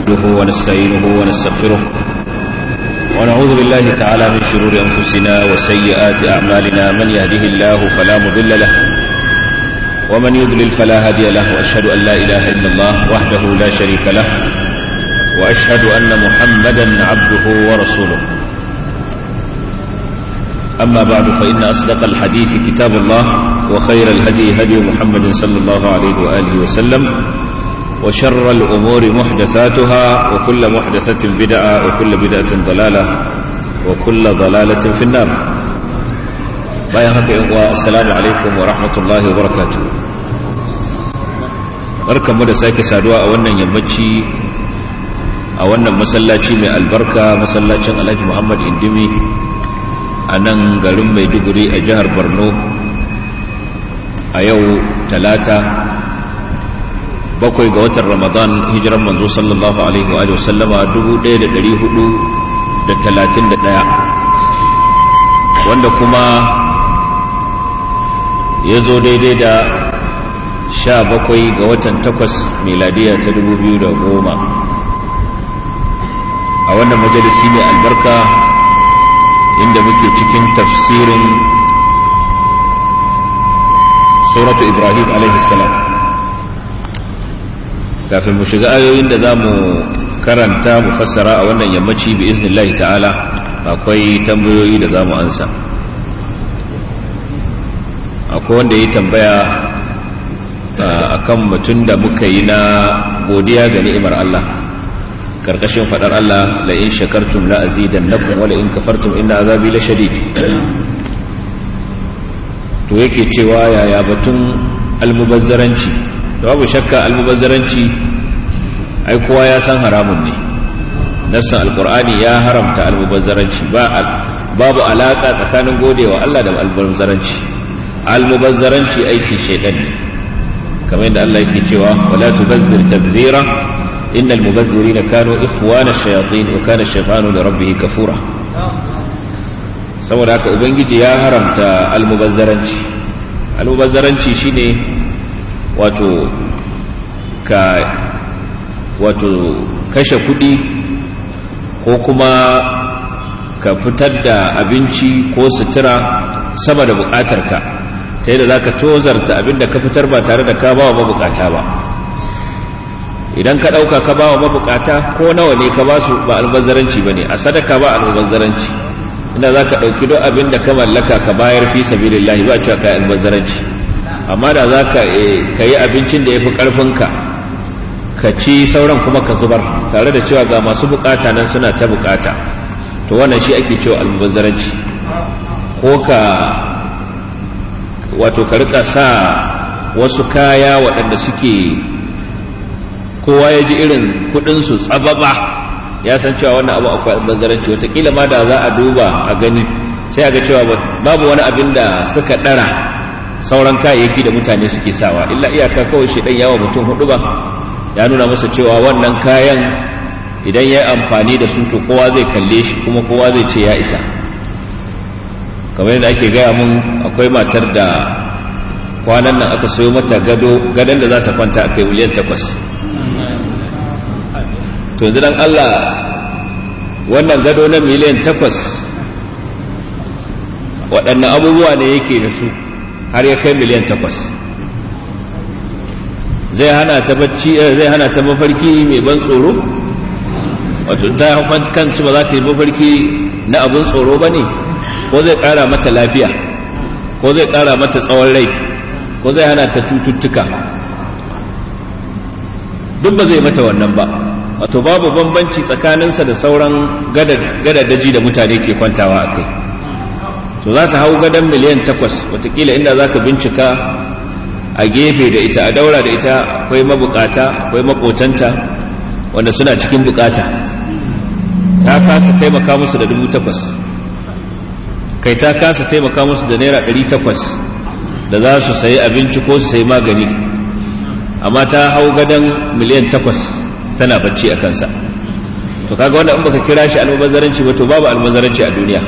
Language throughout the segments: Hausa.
نحمده ونستعينه ونستغفره ونعوذ بالله تعالى من شرور أنفسنا وسيئات أعمالنا من يهده الله فلا مضل له ومن يضلل فلا هادي له وأشهد أن لا إله إلا الله وحده لا شريك له وأشهد أن محمدا عبده ورسوله أما بعد فإن أصدق الحديث كتاب الله وخير الهدي هدي محمد صلى الله عليه وآله وسلم وشر الأمور محدثاتها وكل محدثة بدعة وكل بدعة ضلالة وكل ضلالة في النار bayan haka yan uwa assalamu alaikum wa rahmatullahi wa barakatuh barkanmu da sake saduwa a wannan yammaci a wannan masallaci mai albarka masallacin Alhaji Muhammad Indimi a nan garin Maiduguri a jihar Borno a yau talata bakwai ga watan Ramadan hijiran manzo sallallahu alaihi wa sallama 1431 wanda kuma ya zo daidai da sha bakwai ga watan takwas meladiya ta dubu biyu da goma a wannan majalisi mai albarka inda muke cikin tafsirin suratu ibrahim alaihissalam kafin mu shiga ayoyin da za mu karanta mu fassara a wannan yammaci bi iznillahi ta'ala akwai tambayoyi da za mu ansa akwai wanda ya tambaya akan mutum da muka yi na godiya ga ni'imar Allah karkashin fadar Allah la in shakartum la azidannakum wa la in kafartum inna azabi la shadid to yake cewa yaya batun almubazzaranci babu shakka almubazzaranci ai kowa ya san haramun ne nassan alqur'ani ya haramta almubazzaranci ba babu alaka tsakanin godewa Allah da almubazzaranci almubazzaranci aiki shaidan ne kamar yadda Allah yake cewa wala tubazzir tabzira innal mubazzirina kanu ikhwana shayatin wa kana shaytanu li rabbih kafura saboda haka ubangiji ya haramta almubazzaranci almubazzaranci shine wato ka wato kashe kudi ko kuma ka fitar da abinci ko sutura sama da bukatarka ta yadda za ka tozarta abinda ka fitar ba tare da ka ba wa mabukata ba idan ka ɗauka ka ba wa mabukata ko nawa ne ka ba su ba albazaranci ba ne a sadaka ba albazaranci inda za ka ɗauki don abin da ka mallaka ka bayar fi sabilillahi ba cewa ka yi albazaranci amma da za ka yi abincin da ya fi ƙarfinka ka ci sauran kuma ka zubar tare da cewa ga masu bukata nan suna ta bukata to wannan shi ake cewa albazaranci ko ka wato ka rika sa wasu kaya waɗanda suke kowa ya ji irin kudinsu tsababa ya san cewa wannan abu akwai albazaranci watakila ma da za a duba a gani sai a ga cewa babu wani abin da suka ɗara sauran kayayyaki da mutane suke sawa illa iyaka kawai shi ɗan yawa mutum hudu ba ya nuna masa cewa wannan kayan idan ya yi amfani da su to kowa zai kalle shi kuma kowa zai ce ya isa kamar yadda ake gaya mun akwai matar da kwanan nan aka sayo mata gado gadon da za ta kwanta a kai miliyan takwas to yanzu dan Allah wannan gado na miliyan takwas waɗannan abubuwa ne yake da su har ya kai miliyan takwas zai hana ta bacci zai hana ta mafarki mai ban tsoro wato ta kansu ba za ta yi mafarki na abin tsoro ba ne ko zai ƙara mata lafiya ko zai ƙara mata tsawon rai ko zai hana ta cututtuka duk ba zai mata wannan ba wato babu bambanci tsakaninsa da sauran gadadaji da mutane ke kwantawa a kai to za ta hau gadon miliyan takwas watakila inda za ka bincika a gefe da ita a daura da ita akwai mabukata akwai makotanta wanda suna cikin bukata ta kasa taimaka musu da dubu takwas kai ta kasa taimaka musu da naira ɗari takwas da za su sayi abinci ko su sayi magani amma ta hau gadon miliyan takwas tana bacci a kansa to kaga wanda in baka kira shi almubazzaranci ba to babu almubazzaranci a duniya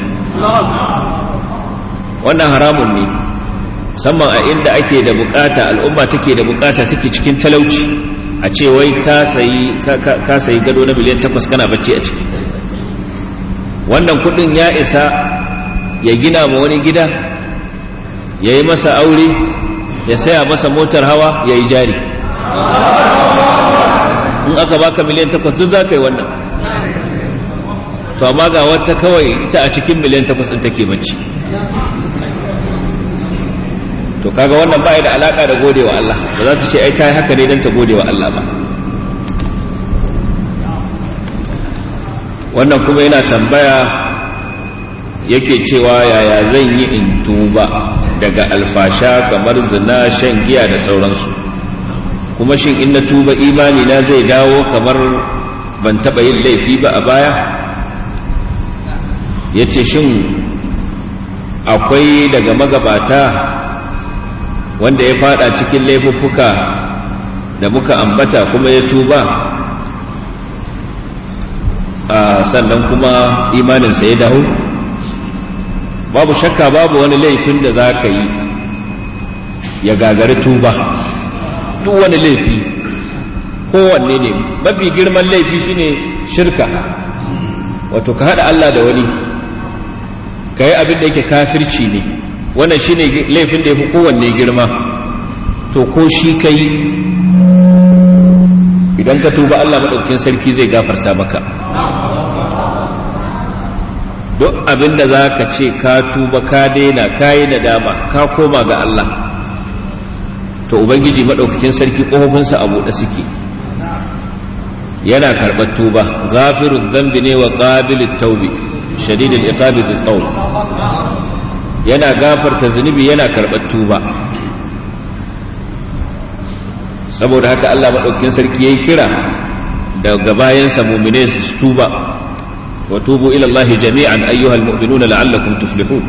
wannan haramun ne musamman a inda ake da bukata al'umma take da bukata take cikin talauci a ce wai ka sayi gado na miliyan takwas kana bacci a ciki wannan kudin ya isa ya gina ma wani gida ya yi masa aure ya saya masa motar hawa ya yi jari in aka baka miliyan takwas duk za ka yi wannan to amma ga wata kawai ita a cikin miliyan takwas ɗin take bacci to kaga wannan ba da alaka da gode wa Allah ba za ta ce ai ta yi haka ne don ta gode wa Allah ba wannan kuma yana tambaya yake cewa yaya zan yi in tuba daga alfasha kamar zina shan giya da sauransu kuma shin in na tuba imani na zai dawo kamar ban taba yin laifi ba a baya ya ce shin akwai daga magabata wanda ya fada cikin laifuffuka da muka ambata kuma ya tuba sannan kuma imaninsa ya dawo babu shakka babu wani laifin da za ka yi ya gagari tuba duk wani laifi kowanne ne mafi girman laifi shine shirka wato ka haɗa Allah da wani ka yi abin da yake kafirci ne wannan shine laifin da ya fi kowanne girma to ko shi ka yi idan ka tuba Allah maɗaukin sarki zai gafarta maka duk abin da za ka ce ka tuba ka daina ka yi nadama ka koma ga Allah to ubangiji maɗaukakin sarki ƙofofinsa a buɗe suke yana karɓar tuba zafirun zambi ne wa ƙabilin taubi shadidin iqabi da tsaul yana gafarta zunubi yana karɓar tuba saboda haka Allah maɗaukakin sarki ya yi kira daga bayansa mumine su tuba wa tubu ila Allah jami'an ayyuhal mu'minuna la'allakum tuflihun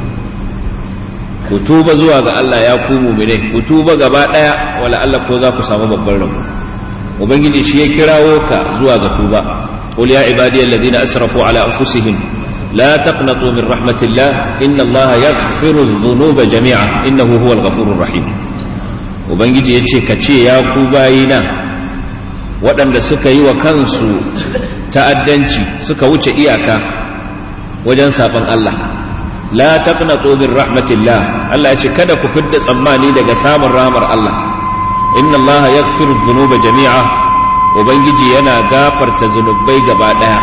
ku tuba zuwa ga Allah ya ku mumine ku tuba gaba daya wala Allah ko za ku samu babban rabo ubangiji shi ya kirawo ka zuwa ga tuba qul ya ibadiyal ladina asrafu ala anfusihim la taqnatu min rahmatillah inna Allah yaghfiru dhunuba jami'a innahu huwal ghafurur rahim ubangiji yace ka ce ya ku bayina waɗanda suka yi wa kansu ta'addanci suka wuce iyaka wajen saban Allah la taqnatu min rahmatillah Allah ya ce kada ku fidda tsammani daga samun rahmar Allah inna Allah yaghfiru dhunuba jami'a ubangiji yana gafarta zunubai gaba daya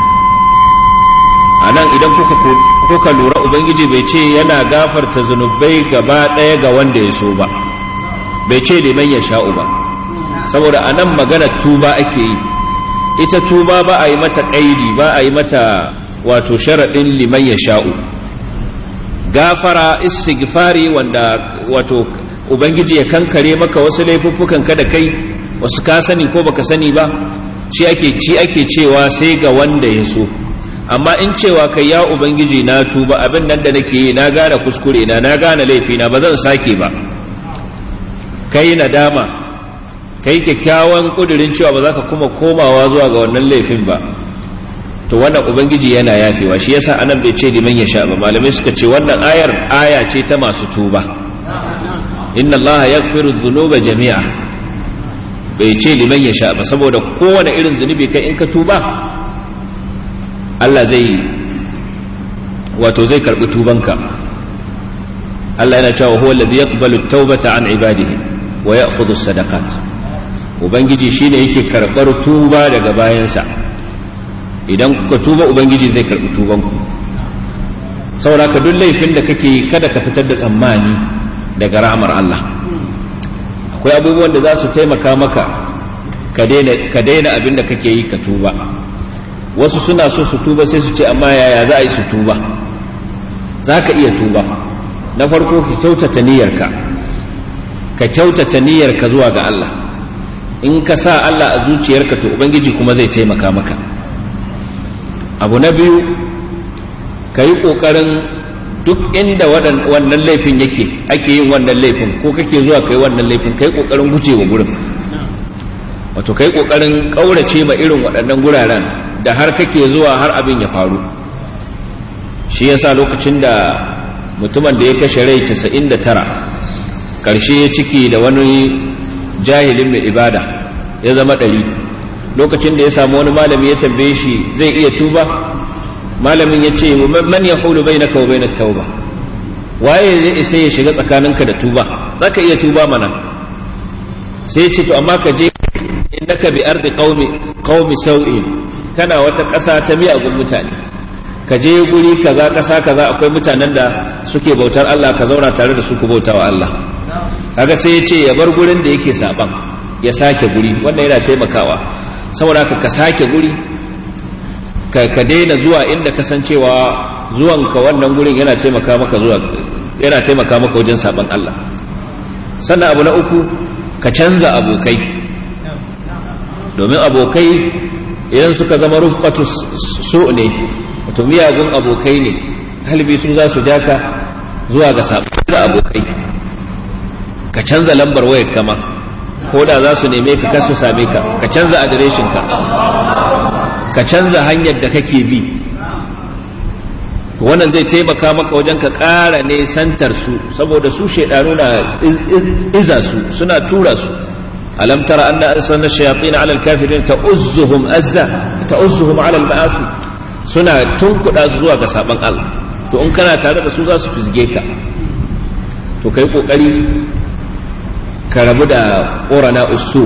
anan idan kuka kuka lura ubangiji bai ce yana gafarta zunubai gaba daya ga wanda ya so ba bai ce liman ya sha'u ba saboda anan magana tuba ake yi ita tuba ba a yi mata kaidi ba a yi mata wato sharaɗin liman ya sha'u gafara istighfari wanda wato ubangiji ya kankare maka wasu laifuffukan ka da kai wasu ka sani ko baka sani ba shi ake ci ake cewa sai ga wanda ya so amma in cewa kai ya ubangiji na tuba abin nan da nake yi na gane kuskure na na gane laifi na ba zan sake ba kai nadama kai kyakkyawan kudirin cewa ba za ka kuma komawa zuwa ga wannan laifin ba to wannan ubangiji yana yafewa shi yasa anan bai ce liman ya sha ba malamai suka ce wannan ayar aya ce ta masu tuba inna allaha yaghfiru dhunuba jami'a bai ce liman ya sha ba saboda kowane irin zunubi kai in ka tuba Allah zai wato zai karbi tubanka Allah yana cewa huwa alladhi yaqbalu at-taubata an ibadihi wa ya'khudhu as-sadaqat ubangiji shine yake karbar tuba daga bayansa idan kuka tuba ubangiji zai karbi tubanku saboda ka duk laifin da kake kada ka fitar da tsammani daga rahmar Allah akwai abubuwan da za su taimaka maka ka daina abin da kake yi ka tuba wasu suna so su tuba sai su ce amma yaya za a yi su tuba za ka iya tuba na farko ka kyautata niyyarka ka kyautata niyyarka zuwa ga Allah in ka sa Allah a zuciyarka to ubangiji kuma zai taimaka maka abu na biyu ka yi ƙoƙarin duk inda wannan laifin yake ake yin wannan laifin ko kake zuwa kai wannan laifin ka yi ƙoƙarin guje wa gurin wato ka yi ƙoƙarin ƙaurace ma irin waɗannan guraren da har kake zuwa har abin ya faru shi yasa lokacin da mutumin da ya kashe rai 99 ƙarshe ya ciki da wani jahilin mai ibada ya zama ɗari lokacin da ya samu wani malami ya tambaye shi zai iya tuba malamin ya ce man ya hulu bai na kawo bai na tauba waye zai isa ya shiga tsakaninka da tuba za ka iya tuba mana sai ce to amma ka je innaka bi ardi qaumi qaumi sau'in kana wata ƙasa ta miyagun mutane ka je guri kaza ƙasa kaza akwai mutanen da suke bautar Allah ka zauna tare da su ku bautawa Allah kaga sai ya ce ya bar gurin da yake saban ya sake guri wannan yana taimakawa saboda ka ka sake guri ka daina zuwa inda kasancewa zuwanka wannan gurin yana taimaka maka zuwa yana taimaka maka wajen saban Allah sannan abu na uku ka canza abokai domin abokai idan suka zama rufqatu su ne wato miyagun abokai ne halibi su za su ja ka zuwa ga saban abokai ka canza lambar wayar kama ko da za su neme ka kasu same ka ka canza adireshin ka ka canza hanyar da kake bi to wannan zai taimaka maka wajen ka ƙara nesantar su saboda su shaidanu na iza su suna tura su alam tara anna arsalna shayatin ala alkafirin ta'uzzuhum azza ta'uzzuhum ala alma'asi suna tunkuda su zuwa ga saban Allah to in kana tare da su za su fisge ka to kai kokari ka rabu da ƙorana usu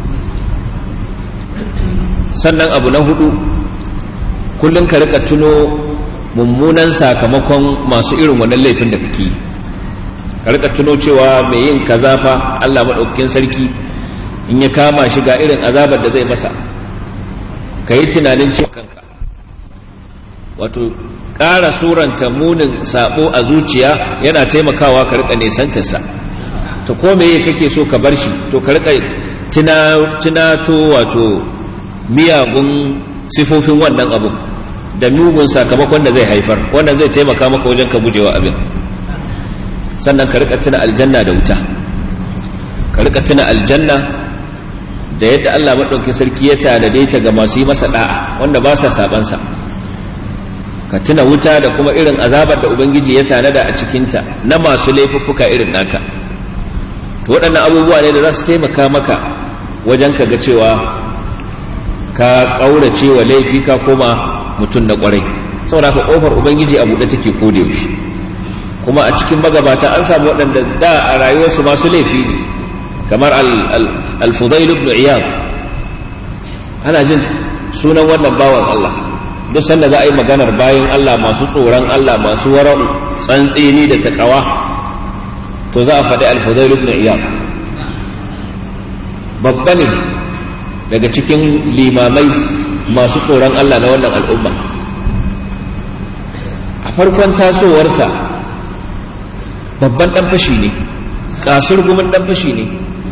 sannan abu na hudu kullum ka rika tuno mummunan sakamakon masu irin wannan laifin da kake ka rika tuno cewa mai yin kaza fa Allah maɗaukakin sarki in ya kama shi ga irin azabar da zai masa ka yi tunanin cewa kanka wato ƙara suranta munin sabo a zuciya yana taimakawa ka rika nesantarsa to ko meye kake so ka bar shi to ka rika tunato wato miyagun sifofin wannan abu da mugun sakamakon da zai haifar wannan zai taimaka maka wajen ka gujewa abin sannan ka rika tuna aljanna da wuta ka rika tuna aljanna da yadda Allah maɗauki sarki ya tanade ta ga masu yi masa da'a wanda ba sa sabansa ka tuna wuta da kuma irin azabar da ubangiji ya tanada a cikinta na masu laifuffuka irin naka to waɗannan abubuwa ne da za su taimaka maka wajen ka ga cewa ka ƙaurace wa laifi ka koma mutum na ƙwarai saboda ka ƙofar ubangiji a buɗe take ko da yaushe kuma a cikin magabata an samu waɗanda da a rayuwarsu masu laifi ne kamar al-fudail ibn iyad ana jin sunan wannan bawan Allah duk sanda za a yi maganar bayan Allah masu tsoron Allah masu wara'u tsantseni da takawa to za a faɗi al-fudail ibn iyad babba ne daga cikin limamai masu tsoron Allah na wannan al'umma a farkon tasowarsa babban ɗan fashi ne kasur gumin ɗan fashi ne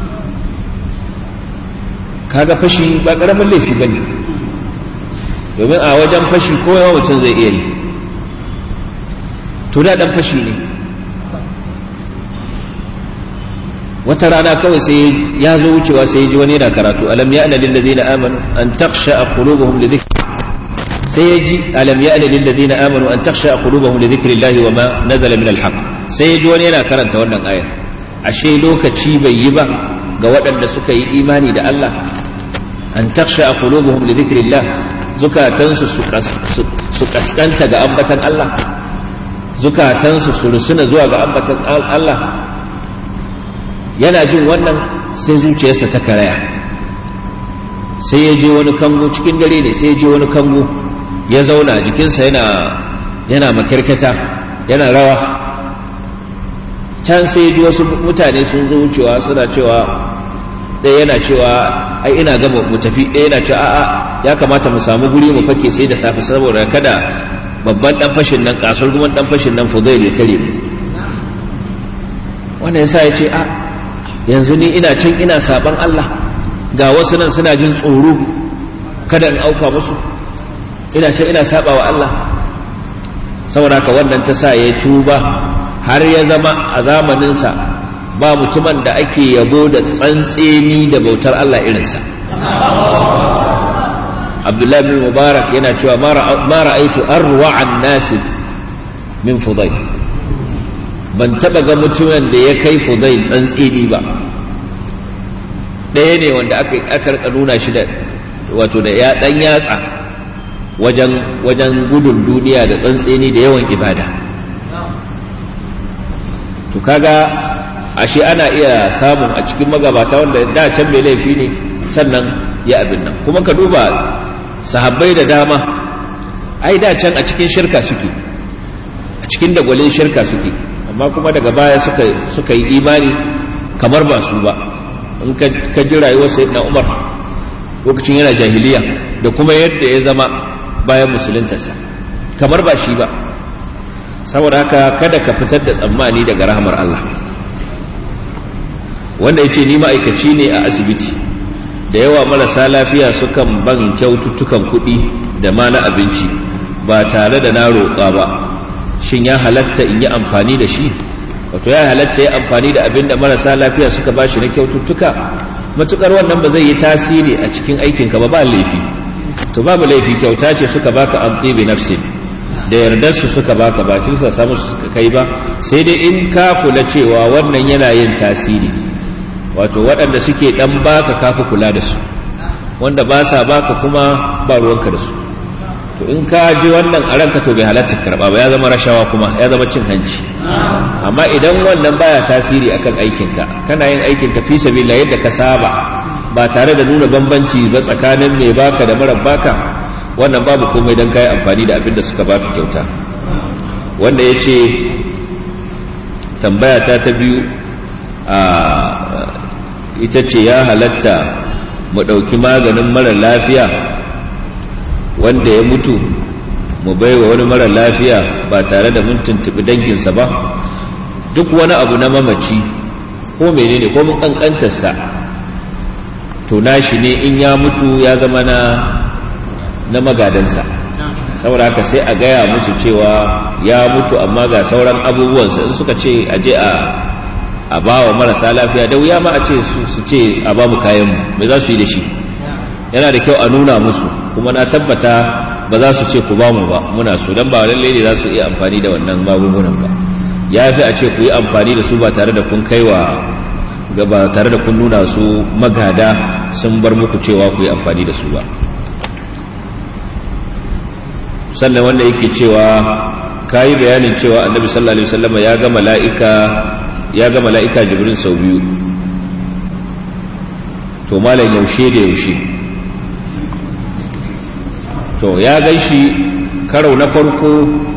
kaga fashi ba ƙaramin laifi ba ne domin a wajen fashi kowa mutum zai iya yi to da ɗan fashi ne wata rana kawai sai ya zo wucewa sai ya ji wani yana karatu alam ya ana lillazina amanu an taksha a qulubuhum li dhikr sai ya ji alam ya ana lillazina amanu an taksha a qulubuhum li dhikrillahi wa ma nazala min alhaq sai ya ji wani yana karanta wannan ayar ashe lokaci bai yi ba ga waɗanda suka yi imani da Allah an taksha a qulubuhum li dhikrillah zukatansu su kaskanta ga ambatan Allah zukatansu su rusuna zuwa ga ambatan Allah yana jin wannan sai zuciyarsa ta karaya sai ya je wani kango cikin dare ne sai ya je wani kango ya zauna jikinsa yana yana makirkata yana rawa can sai ji wasu mutane sun zo wucewa suna cewa ɗaya yana cewa ai ina gaba mu tafi ɗaya yana cewa a'a ya kamata mu samu guri mu fake sai da safe saboda kada babban dan fashin nan kasar guman dan fashin nan fudail ya tare mu wannan yasa ya ce a yanzu ni ina can ina saban Allah ga wasu nan suna jin tsoro kada in auka musu ina can ina saba wa Allah saboda haka wannan ta sa ya tuba har ya zama a zamaninsa ba mutumin da ake yabo da tsantseni da bautar Allah irinsa abdullahi bin mubarak yana cewa ma ra'aitu arwa'an nasi min fudai ban taba ga mutumin da ya kai fudai tsantseni ba ɗaya ne wanda aka rika nuna shi da wato da ya ɗan yatsa wajen wajen gudun duniya da tsantseni da yawan ibada to kaga ashe ana iya samun a cikin magabata wanda da can mai laifi ne sannan ya abin nan kuma ka duba sahabbai da dama ai da can a cikin shirka suke a cikin dagwalin shirka suke amma kuma daga baya suka suka yi imani kamar ba su ba in ka ji rayuwar sayyidina Umar lokacin yana jahiliya da kuma yadda ya zama bayan musuluntarsa kamar ba shi ba saboda haka kada ka fitar da tsammani daga rahmar Allah wanda ya ce ni ma'aikaci ne a asibiti da yawa marasa lafiya sukan ban kyaututtukan kuɗi da ma na abinci ba tare da na roƙa ba shin ya halatta in yi amfani da shi wato ya halatta ya amfani da abin da marasa lafiya suka ba shi na kyaututtuka matukar wannan ba zai yi tasiri a cikin aikinka ba ba laifi to babu laifi kyauta ce suka baka an tsibi nafsin da yardar su suka baka ba su samu su suka kai ba sai dai in ka kula cewa wannan yana yin tasiri wato waɗanda suke ɗan baka kafi kula da su wanda ba sa baka kuma ba ruwanka da su to in ka ji wannan a ranka to bai halatta karɓa ba ya zama rashawa kuma ya zama cin hanci amma idan wannan baya tasiri akan aikinka kana yin aikinka fi sabila yadda ka saba ba tare da nuna bambanci ba tsakanin mai baka da mara baka wannan babu komai don kayi amfani da abin da suka baka kyauta wanda ya ce tambaya ta ta biyu a ita ce ya halatta mu ɗauki maganin mara lafiya wanda ya mutu mu baiwa wani mara lafiya ba tare da mun tuntuɓi danginsa ba duk wani abu na mamaci ko menene ko mun ƙanƙantarsa to nashi ne in ya mutu ya zama na na magadansa saboda haka sai a gaya musu cewa ya mutu amma ga sauran abubuwansa in suka ce a je a a ba wa marasa lafiya da wuya ma a ce su ce a ba mu kayanmu mai za su yi da shi yana da kyau a nuna musu kuma na tabbata ba za su ce ku ba mu ba muna su don ba lalle ne za su iya amfani da wannan magungunan ba ya fi a ce ku yi amfani da su ba tare da kun kaiwa ga ba tare da kun nuna su magada sun bar muku cewa ku yi amfani da su ba sannan wanda yake cewa ka yi bayanin cewa annabi sallallahu alaihi wasallam ya ga mala'ika ya ga mala'ika jibril sau biyu to malam yaushe da yaushe to ya gan shi karo na farko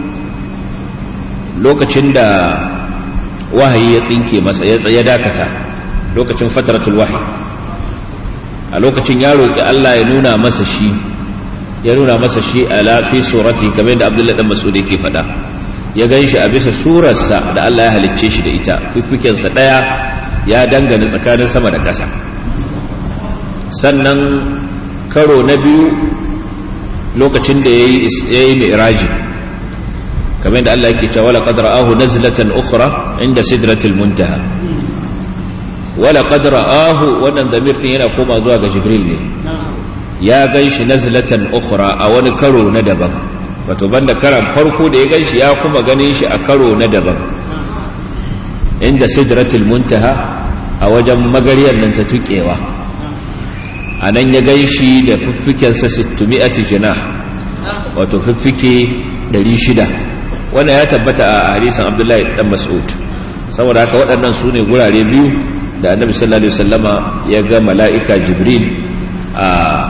lokacin da wahayi ya tsinke masa ya dakata lokacin fataratul wahayi a lokacin ya roƙi Allah ya nuna masa shi ya nuna masa shi a lafi surati kamar yadda abdullahi dan mas'ud yake faɗa ya gan shi a bisa surarsa da Allah ya halicce shi da ita fifikensa ɗaya ya dangane tsakanin sama da ƙasa sannan karo na biyu lokacin da ya yi mi'raji kamar yadda Allah yake cewa laqad ra'ahu nazlatan ukhra inda sidratil muntaha wala qad ra'ahu wannan damir din yana koma zuwa ga jibril ne ya gan shi nazlatan ukhra a wani karo na daban wato banda karan farko da ya gan shi ya kuma ganin shi a karo na daban inda sidratul muntaha a wajen magariyar nan ta tukewa a nan ya gan shi da fiffikensa 600 jinah wato fiffike 600 wannan ya tabbata a hadisin abdullahi dan mas'ud saboda haka waɗannan su ne gurare biyu da annabi sallallahu alaihi wasallama ya ga mala'ika jibril a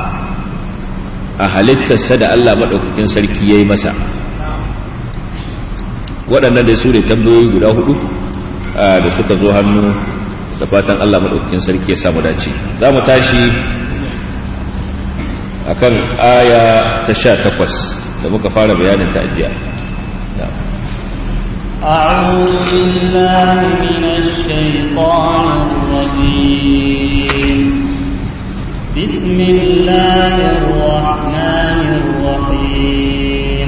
a halittarsa da Allah maɗaukakin sarki ya yi masa waɗannan da su ne tambayoyi guda hudu da suka zo hannu da fatan Allah maɗaukakin sarki ya samu dace za mu tashi a kan aya ta sha takwas da muka fara bayanin ta ajiya أعوذ بالله من الشيطان الرجيم بسم الله الرحمن الرحيم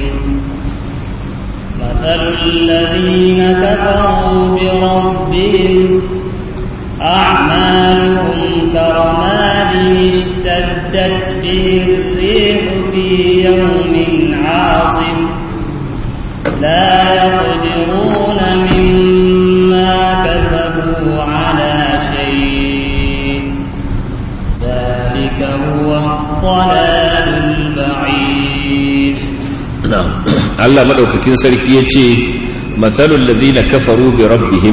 مثل الذين كفروا بربهم أعمالهم كرماد اشتدت به الريح في يوم عاصف لا يقدرون مما كسبوا على شيء الضلال البعيد na'am Allah madaukakin sarki yace mathalul ladina kafaru bi rabbihim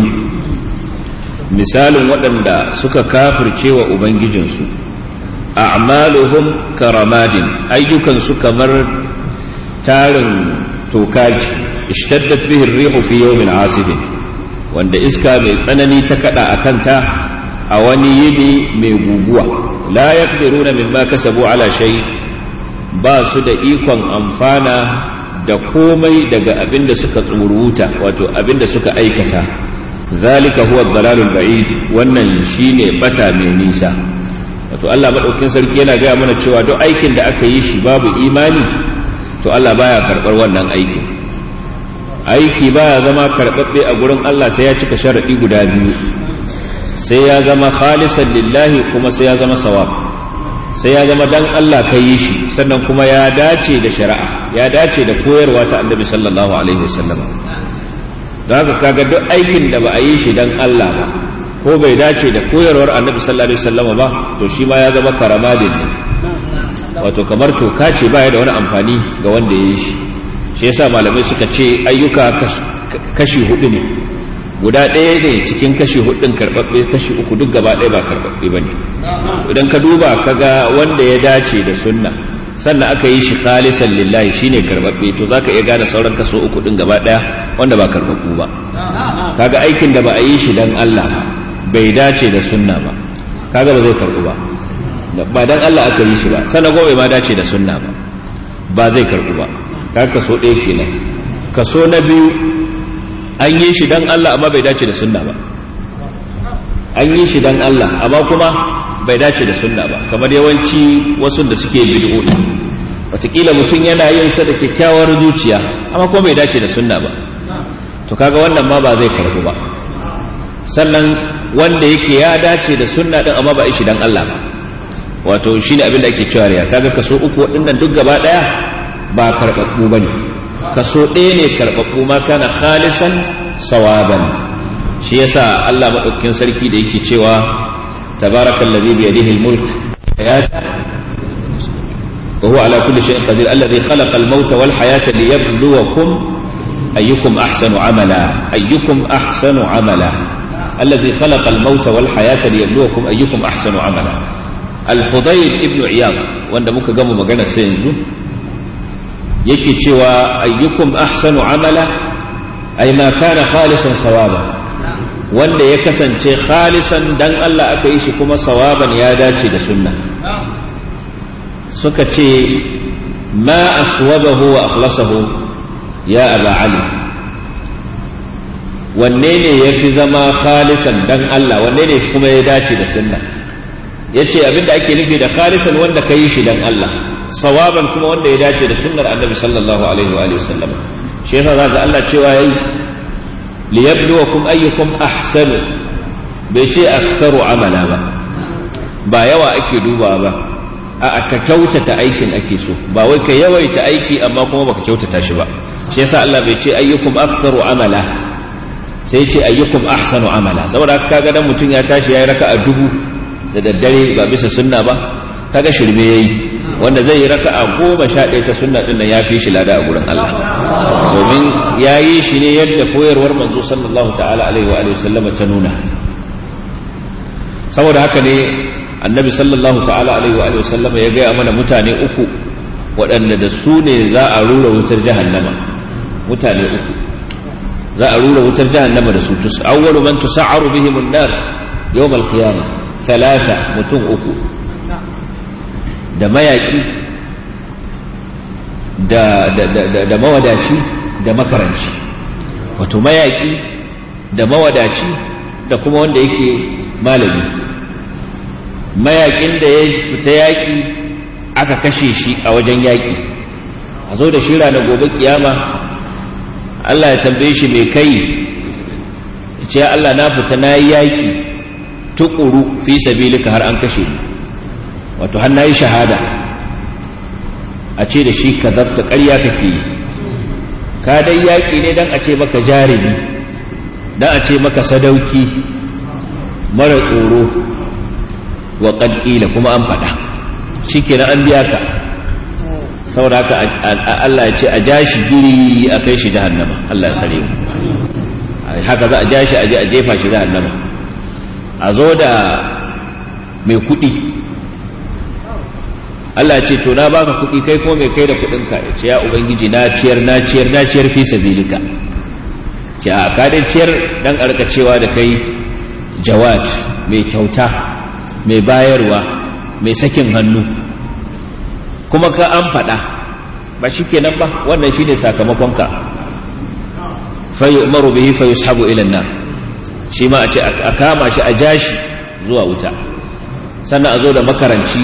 misalin waɗanda suka kafirce wa ubangijinsu a'maluhum karamadin ayyukan su kamar tarin tokaji ishtaddat bihi ar-rihu fi yawmin asifin wanda iska mai tsanani ta kada akanta a wani yini mai guguwa la yaqdiruna mimma kasabu ala shay ba su da ikon amfana da komai daga abinda suka tsuruta wato abinda suka aikata zalika huwa dalalul ba'id wannan shine bata mai nisa wato Allah madaukin sarki yana gaya mana cewa duk aikin da aka yi shi babu imani to Allah baya karbar wannan aikin aiki baya zama karbabbe a gurin Allah sai ya cika sharadi guda biyu sai ya zama khalisan lillahi kuma sai ya zama sawab sai ya zama dan Allah ka yi shi sannan kuma ya dace da shari'a ya dace da koyarwa ta annabi sallallahu alaihi wasallam don haka kaga duk aikin da ba a yi shi dan Allah ba ko bai dace da koyarwar annabi sallallahu alaihi wasallam ba to shi ma ya zama karamadin ne wato kamar toka ce baya da wani amfani ga wanda ya yi shi shi yasa malamai suka ce ayyuka kashi hudu ne guda ɗaya ne cikin kashi hudun karɓaɓɓe kashi uku duk gaba ɗaya ba karɓaɓɓe ba ne idan ka duba ka ga wanda ya dace da sunna sannan aka yi shi khalisan lillahi shine karɓaɓɓe to za ka iya gane sauran kaso uku ɗin gaba ɗaya wanda ba karɓaɓɓu ba kaga aikin da ba a yi shi don Allah ba bai dace da sunna ba kaga ba zai karɓu ba ba don Allah aka yi shi ba sannan gobe ma dace da sunna ba ba zai karɓu ba kaga kaso ɗaya kenan kaso na biyu an yi shi don Allah amma bai dace da sunna ba an yi shi don Allah amma kuma bai dace da sunna ba kamar yawanci wasu da suke bid'o'i wataƙila mutum yana yin sa da kyakkyawar zuciya amma kuma bai dace da sunna ba to kaga wannan ma ba zai karbu ba sannan wanda yake ya dace da sunna din amma ba shi don Allah ba wato shine abin da ake cewa riya kaga kaso uku waɗannan duk gaba ɗaya ba karɓaɓɓu bane kaso ɗaya ne karɓaɓɓu ma kana khalisan sawaban shi yasa Allah maɗaukakin sarki da yake cewa tabarakal ladhi bi yadihi al-mulk wa huwa ala kulli shay'in qadir alladhi khalaqa al-mauta wal hayata liyabluwakum ayyukum ahsanu amala ayyukum ahsanu amala alladhi khalaqa al-mauta wal hayata liyabluwakum ayyukum ahsanu amala al-fudayl ibn iyad wanda muka gama magana sai yanzu yake cewa ayyukum ahsanu amala ay ma kana khalisan sawaba wanda ya kasance khalisan dan Allah aka yi shi kuma sawaban ya dace da sunna suka ce ma aswabahu wa akhlasahu ya aba ali wanne ne ya fi zama khalisan dan Allah wanne ne kuma ya dace da sunna yace abinda ake nufi da khalisan wanda ka yi shi dan Allah sawaban kuma wanda ya dace da sunnar annabi sallallahu alaihi wa alihi wasallam shi yasa zaka Allah cewa yayi liyabluwakum ayyukum ahsanu bai ce aktsaru amala ba ba yawa ake duba ba a ka kyautata aikin ake so ba wai ka yawaita aiki amma kuma baka kyautata shi ba shi yasa Allah bai ce ayyukum aktsaru amala sai ce ayyukum ahsanu amala saboda kaga dan mutum ya tashi yayi raka'a dubu da daddare ba bisa sunna ba kaga shirme yayi wanda zai yi raka'a goma sha ɗaya ta sunna ɗin nan ya fi shi lada a gurin Allah domin ya yi shi ne yadda koyarwar manzo sallallahu ta'ala alaihi wa alihi sallama ta nuna saboda haka ne annabi sallallahu ta'ala alaihi wa alihi sallama ya gaya mana mutane uku waɗanda da su ne za a rura wutar jahannama mutane uku za a rura wutar jahannama da su tus awwalu man tusa'aru bihim an-nar yawm al-qiyamah thalatha mutum uku da mayaki da, da, da, da mawadaci da makaranci wato mayaki da mawadaci da kuma wanda yake malami mayakin da ya fita yaki aka kashe shi a wajen yaki a zo da shi ranar gobe kiyama Allah ya tambaye shi mai kai ya ce Allah na fita na yi yaki tukuru fi sabilika har an kashe ni wato har na yi shahada a ce da shi ka zafta ƙarya kake yi ka dai yaƙi ne don a ce maka jarumi don a ce maka sadauki mara tsoro wa ƙadƙila kuma an faɗa shikenan an biya ka saboda haka Allah ya ce a ja shi giri a kai shi jahannama Allah ya tsare mu haka za a ja shi a je a jefa shi jahannama a zo da mai kuɗi Allah ce to na baka kuɗi kai ko mai kai da kuɗinka ya ce ya ubangiji na ciyar na ciyar na ciyar fi sabilika ce a ka dai ciyar dan arka cewa da kai jawad mai kyauta mai bayarwa mai sakin hannu kuma ka an faɗa ba shi kenan ba wannan shi ne sakamakonka fayi umaru bihi fayi sabu ilan nan shi ma a ce a kama shi a jashi zuwa wuta sannan a zo da makaranci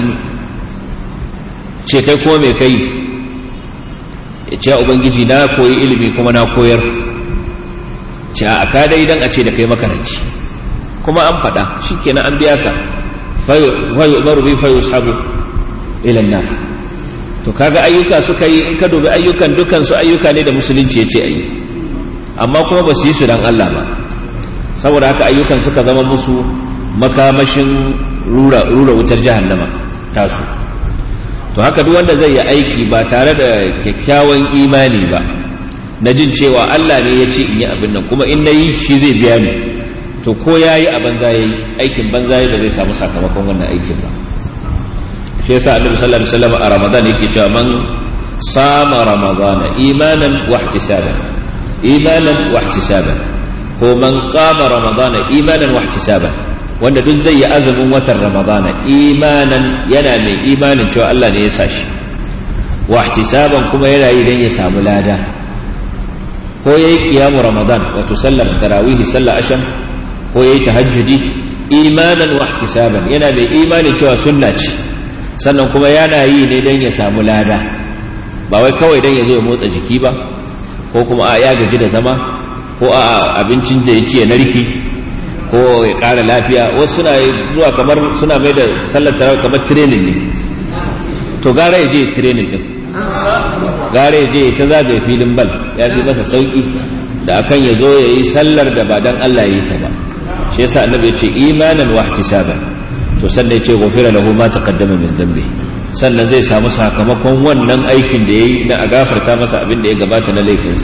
ce kai kuma mai kai ya ce ubangiji na koyi ilimi kuma na koyar ce a ka dai dan a ce da kai makaranci kuma an faɗa shi kenan an biya ka fayi umaru bihi fayi sabu ilan nan to kaga ayyuka suka yi in ka dubi ayyukan dukan su ayyuka ne da musulunci ya ce ayi amma kuma ba su yi su dan Allah ba saboda haka ayyukan suka zama musu makamashin rura, rura wutar jahannama tasu to haka duk wanda zai yi aiki ba tare da kyakkyawan imani ba na jin cewa Allah ne ya ce in yi abin nan kuma in na yi shi zai biya ni to ko ya yi a banza ya yi aikin banza ya ba zai samu sakamakon wannan aikin ba shi yasa annabi sallallahu alaihi wasallam a ramadan yake cewa man sama ramadana imanan wa ihtisaban imanan wa ihtisaban ko man qama ramadana imanan wa ihtisaban wanda duk zai yi azumin watan ramadana imanan yana mai imanin cewa Allah ne ya sa shi wa ihtisaban kuma yana yi dan ya samu lada ko yayi qiyamu ramadan wato sallar tarawih sallar asham ko yayi tahajjudi imanan wa ihtisaban yana mai imanin cewa sunna ce sannan kuma yana yi ne don ya samu lada ba wai kawai don ya zo ya motsa jiki ba ko kuma a ya gaji da zama ko a abincin da ya ci ya narki ko ya ƙara lafiya wasu suna zuwa kamar suna mai da sallar tarawih kamar training ne to gara ya je training din gara ya je ta zagaye filin bal ya fi masa sauki da akan ya zo ya yi sallar da ba don Allah ya yi ta ba shi yasa annabi ya ce imanan wa ihtisaban to sannan ya ce gofira lahu ma taqaddama min dhanbi sannan zai samu sakamakon wannan aikin da yayi na a gafarta masa abin da ya gabata na laifinsa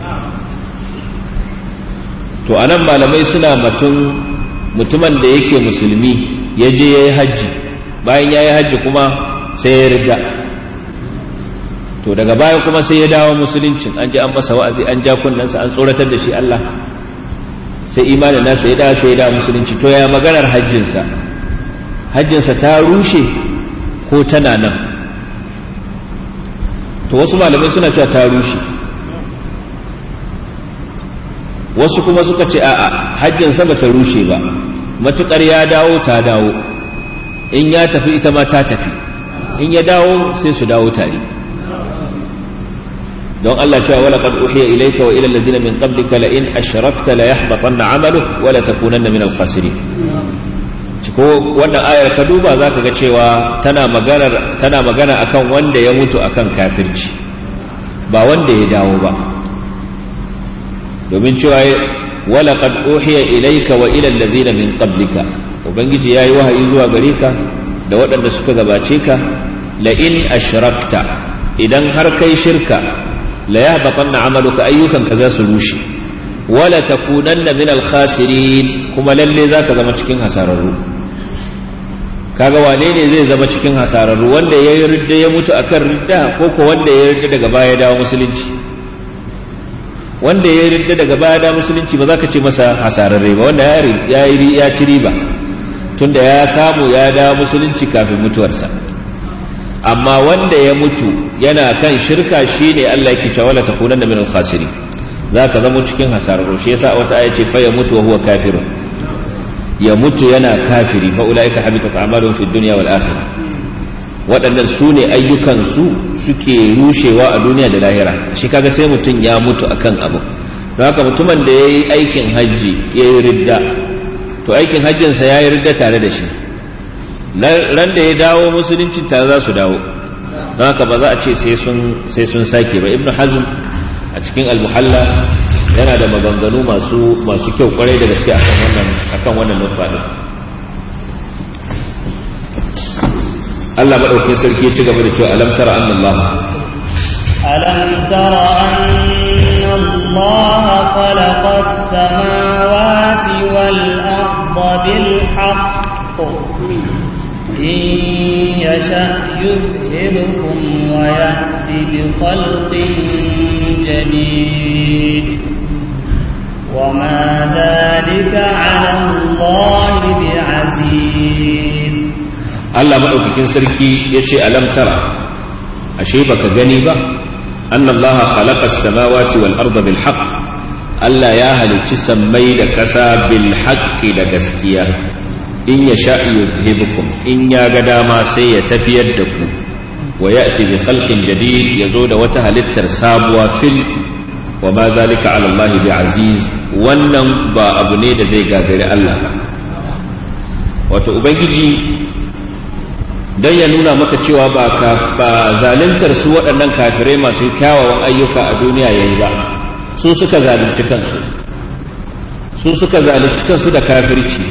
to anan malamai suna matun mutumin da yake musulmi ya je yayi haji bayan yayi haji kuma sai ya rida to daga baya kuma sai ya dawo musuluncin an ji an masa wa'azi an ja kunnansa an tsoratar da shi Allah sai imanin nasa ya dawo sai ya dawo musulunci to ya maganar hajjinsa hajjinsa ta rushe ko tana nan to wasu malamai suna cewa ta rushe wasu kuma suka ce a'a hajjinsa ba ta rushe ba matukar ya dawo ta dawo in ya tafi ita ma ta tafi in ya dawo sai su dawo tare don Allah cewa wala qad uhiya ilayka wa ila alladhina min qablika la in ashrakta la yahbatanna 'amaluk wa la takunanna min al-khasirin ko wannan ayar ka duba za ka ga cewa tana magana tana magana akan wanda ya mutu akan kafirci ba wanda ya dawo ba domin cewa wala qad uhiya ilayka wa ila allazina min qablika ubangiji yayi wahayi zuwa gare ka da waɗanda suka gabace ka la in ashrakta idan har kai shirka la yahbatanna amaluka ayyukan ka za su rushe wala takunanna min al-khasirin kuma lalle zaka zama cikin hasararru kaga wane ne zai zama cikin hasararru wanda ya yi ridda ya mutu akan ridda ko ko wanda ya ridda daga baya dawo musulunci wanda ya yi ridda daga baya dawo musulunci ba za ka ce masa hasararre ba wanda ya yi ya ci riba tunda ya samu ya dawo musulunci kafin mutuwarsa amma wanda ya mutu yana kan shirka shine Allah yake cewa la takunanna min al-khasirin zaka zama cikin hasararru shi yasa wata aya ce fa ya mutu wa huwa kafirun ya mutu yana kafiri fa ulaika habitat a'maluhum fid dunya wal akhirah waɗannan su ne ayyukansu suke rushewa a duniya da lahira shi kaga sai mutum ya mutu akan abu don haka mutumin da ya yi aikin hajji ya yi ridda to aikin hajjinsa ya yi ridda tare da shi ran da ya dawo musulunci tare za su dawo don haka ba za a ce sai sun sake ba ibnu hazm a cikin almuhalla yana da maganganu masu masu kyau kwarai da gaske akan wannan akan wannan nufa din Allah madaukakin sarki ya ci gaba da cewa alam tara anna Allah ألم تر أن الله خلق السماوات والأرض بالحق إن يشأ يذهبكم ويأتي بخلق جديد وما ذلك على الله بعزيز Allah madaukakin sarki ya ce alam tara ashe baka gani ba anna Allah khalaqa as-samawati wal arda bil haqq Allah ya halicci sammai da kasa bil haqqi da gaskiya in ya sha yuzhibukum in ya ga dama sai ya tafiyar da ku wa ya'ti bi khalqin jadid yazo da wata halittar sabuwa fil wa ma zalika ala Allah bi aziz wannan ba abu ne da zai gagari Allah ba wato ubangiji dan ya nuna maka cewa ba ka ba zaluntar su waɗannan kafirai masu kyawawan ayyuka a duniya yayi ba su suka zalunci kansu su suka zalunci kansu da kafirci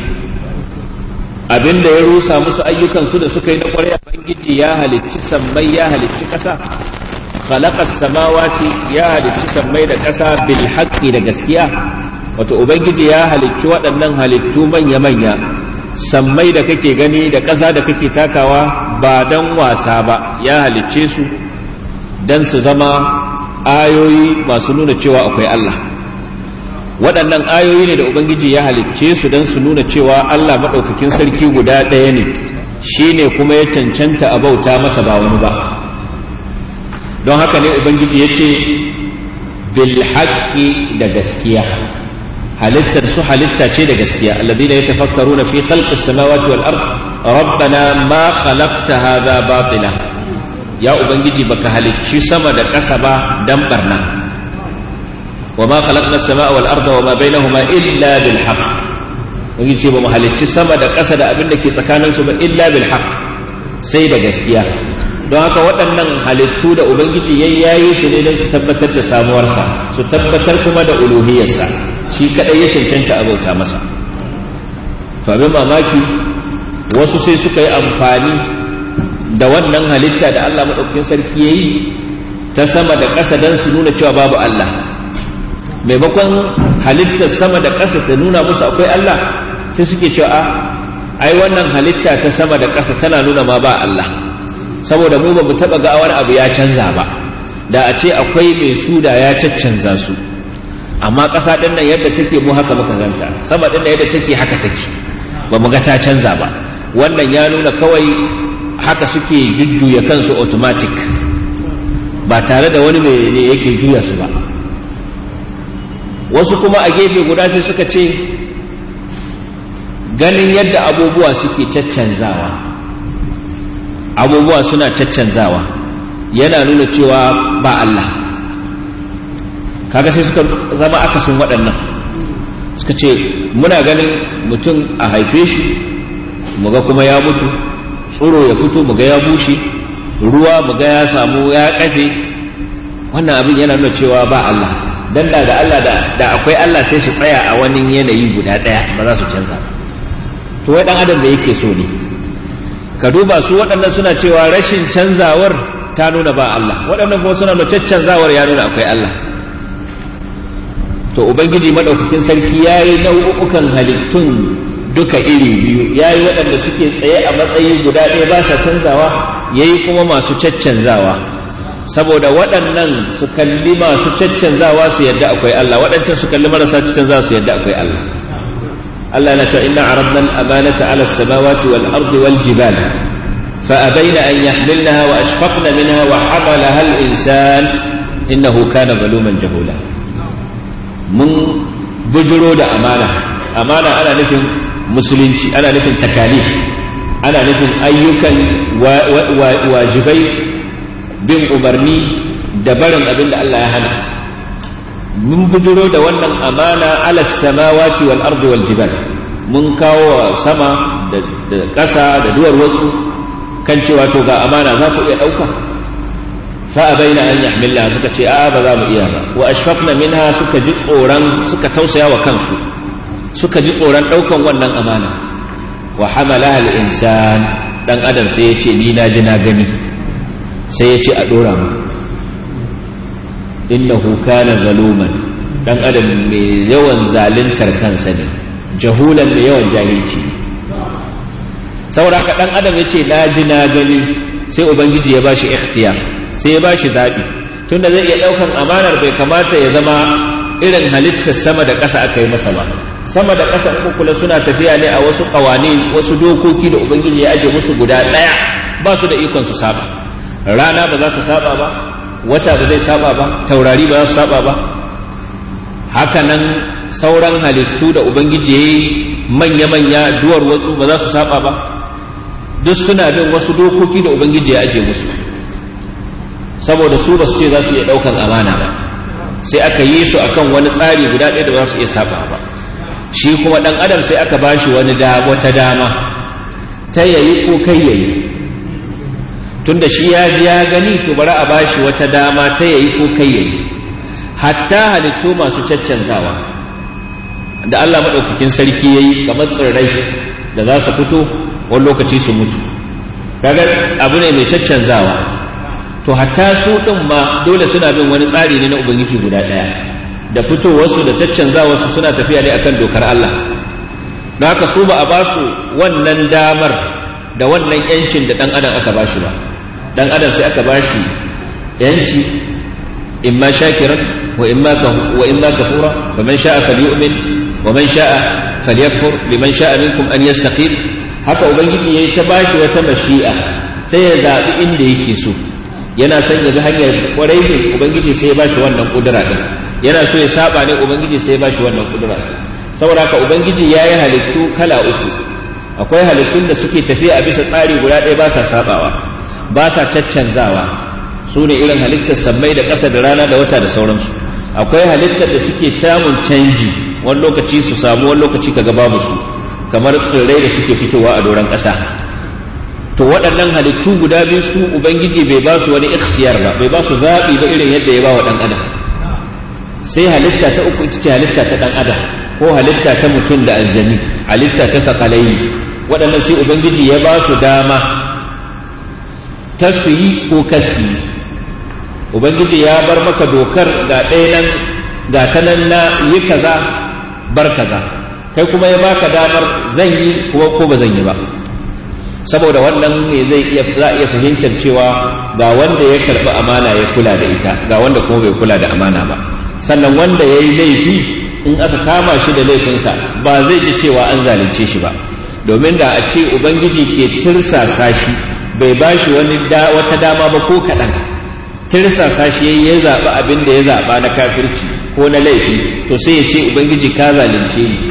abinda ya rusa musu ayyukansu da suka yi na ƙwarya ubangiji ya halicci sammai ya halicci ƙasa khalaqas samawati ya halicci sammai da ƙasa bil haqqi da gaskiya wato ubangiji ya halicci waɗannan halittu manya manya sammai da kake gani da ƙasa da kake takawa ba dan wasa ba ya halicce su dan su zama ayoyi masu nuna cewa akwai Allah waɗannan ayoyi ne da ubangiji ya halicce su don su nuna cewa Allah maɗaukakin sarki guda ɗaya ne shi ne kuma ya cancanta a bauta masa ba wani ba don haka ne ubangiji ya ce bil haƙƙi da gaskiya halittar su halitta ce da gaskiya alladhina yatafakkaruna fi khalqis samawati wal ard rabbana ma khalaqta hadha batila ya ubangiji baka halicci sama da ƙasa ba dan barna وما خلقنا السماء والأرض وما بينهما إلا بالحق wani ce ba mu halicci sama da ƙasa da abin da ke tsakaninsu ba illa bil haq sai da gaskiya don haka waɗannan halittu da ubangiji ya yayi su ne don su tabbatar da samuwarsa su tabbatar kuma da uluhiyarsa shi kaɗai ya cancanta a bauta masa to abin mamaki wasu sai suka yi amfani da wannan halitta da Allah maɗaukakin sarki ya yi ta sama da ƙasa don su nuna cewa babu Allah maimakon halittar sama da ƙasa ta nuna musu akwai Allah sai suke cewa a ai wannan halitta ta sama da ƙasa tana nuna ma ba Allah saboda mu ba mu taɓa ga wani abu ya canza ba da a ce akwai mai su da ya caccanza su amma ƙasa ɗin nan yadda take mu haka muka ganta sama ɗin nan yadda take haka take ba mu ga ta canza ba wannan ya nuna kawai haka suke jujjuya kansu automatic ba tare da wani mai ne yake juya su ba wasu kuma a gefe guda sai suka ce ganin yadda abubuwa suke caccanzawa abubuwa suna caccanzawa yana nuna cewa ba Allah kaga sai suka zama akasin waɗannan suka ce muna ganin mutum a haife shi muga kuma ya mutu tsoro ya fito muga ya bushe ruwa muga ya samu ya kafe wannan abin yana nuna cewa ba Allah dan da da Allah da akwai Allah sai su tsaya a wani yanayi guda ɗaya ba za su canza to wai dan adam da yake so ne ka duba su waɗannan suna cewa rashin canzawar ta nuna ba Allah waɗannan kuma suna nuna canzawar ya nuna akwai Allah to ubangiji madaukakin sarki ya yi nau'ukan halittun duka iri biyu ya yi waɗanda suke tsaye a matsayi guda ɗaya ba sa canzawa ya yi kuma masu caccanzawa saboda waɗannan su kalli masu caccanzawa su yadda akwai Allah waɗancan su kalli marasa caccanzawa su yadda akwai Allah Allah na ta inna aradna al-amanata ala as-samawati wal ardi wal jibal fa abaina an yahmilnaha wa ashfaqna minha wa hamalaha al-insan innahu kana zaluman jahula mun bujiro da amana amana ana nufin musulunci ana nufin takalif ana nufin ayyukan wajibai bin umarni da barin abin da Allah ya hana mun bujiro da wannan amana ala samawati wal ardi wal jibal mun kawo sama da ƙasa da duwar wasu kan cewa to ga amana za ku iya ɗauka fa abaina an yahmilna suka ce a ba za mu iya ba wa ashfaqna minha suka ji tsoron suka tausaya wa kansu suka ji tsoron ɗaukan wannan amana wa hamalaha al-insan dan adam sai ya ce ni na ji na gani sai ya ce a dora mu innahu kana zaluman dan adam mai yawan zaluntar kansa ne jahulan mai yawan jahilci saboda haka dan adam ya ce na ji na gani sai ubangiji ya bashi ikhtiyar sai ya bashi zabi tunda zai iya daukan amanar bai kamata ya zama irin halittar sama da ƙasa aka yi masa ba sama da ƙasa uku kula suna tafiya ne a wasu ƙawani wasu dokoki da ubangiji ya aje musu guda ɗaya ba su da ikon su saba rana ba za ta saba ba wata ba zai saba ba taurari ba za su saba ba haka nan sauran halittu da ubangiji ya yi manya-manya duwar wasu ba za su saba ba duk suna bin wasu dokoki da ubangiji ya aje musu saboda su ba su ce za su iya ɗaukan amana ba sai aka yi su akan wani tsari guda ɗaya da ba su iya saba ba shi kuma ɗan adam sai aka ba shi wani wata dama ta yayi ko kai yayi tunda shi ya ji ya gani to bari a ba shi wata dama ta yayi ko kai yayi hatta halittu masu caccanzawa da Allah maɗaukakin sarki ya yi kamar tsirrai da za su fito wani lokaci su mutu kaga abu ne mai caccanzawa to hatta su ɗin ma dole suna bin wani tsari ne na ubangiji guda ɗaya da fitowarsu da caccanzawarsu suna tafiya ne akan dokar Allah don haka su ba a ba su wannan damar da wannan yancin da ɗan adam aka ba shi ba ɗan adam sai aka ba shi yanci imma shakiran wa imma wa imma kafura wa man sha'a falyu'min wa man sha'a falyakfur liman sha'a minkum an yastaqim haka ubangiji yayi ta bashi wata mashi'a ta ya zabi inda yake so yana son ya bi hanyar kwarai ne ubangiji sai ya bashi wannan kudura din yana so ya saba ne ubangiji sai ya bashi wannan kudura din saboda haka ubangiji yayi halittu kala uku akwai halittun da suke tafiya a bisa tsari guda ɗaya ba sa sabawa ba sa caccanzawa su ne irin halittar sammai da ƙasa da rana da wata da sauransu akwai halittar da suke samun canji wani lokaci su samu wani lokaci kaga babu su kamar tsirrai da suke fitowa a doron ƙasa to waɗannan halittu guda biyu su ubangiji bai ba su wani ikhtiyar ba bai ba su zaɓi ba irin yadda ya ba wa ɗan adam sai halitta ta uku ita ce halitta ta ɗan adam ko halitta ta mutum da aljani halitta ta sakalai waɗannan sai ubangiji ya ba su dama ta su yi ko kasi ubangiji ya bar maka dokar ga ɗaya nan ga ta nan na yi kaza bar kaza kai kuma ya baka damar zan yi kuwa ko ba zan yi ba saboda wannan ne zai iya za iya fahimtar cewa ga wanda ya karɓi amana ya kula da ita ga wanda kuma bai kula da amana ba sannan wanda ya yi laifi in aka kama shi da laifinsa ba zai ji cewa an zalunce shi ba domin da a ce ubangiji ke tirsasa shi bai ba shi wani wata dama ba ko kaɗan tirsasa shi ya zaɓi abin da ya zaɓa na kafirci ko na laifi to sai ya ce ubangiji ka zalunce ni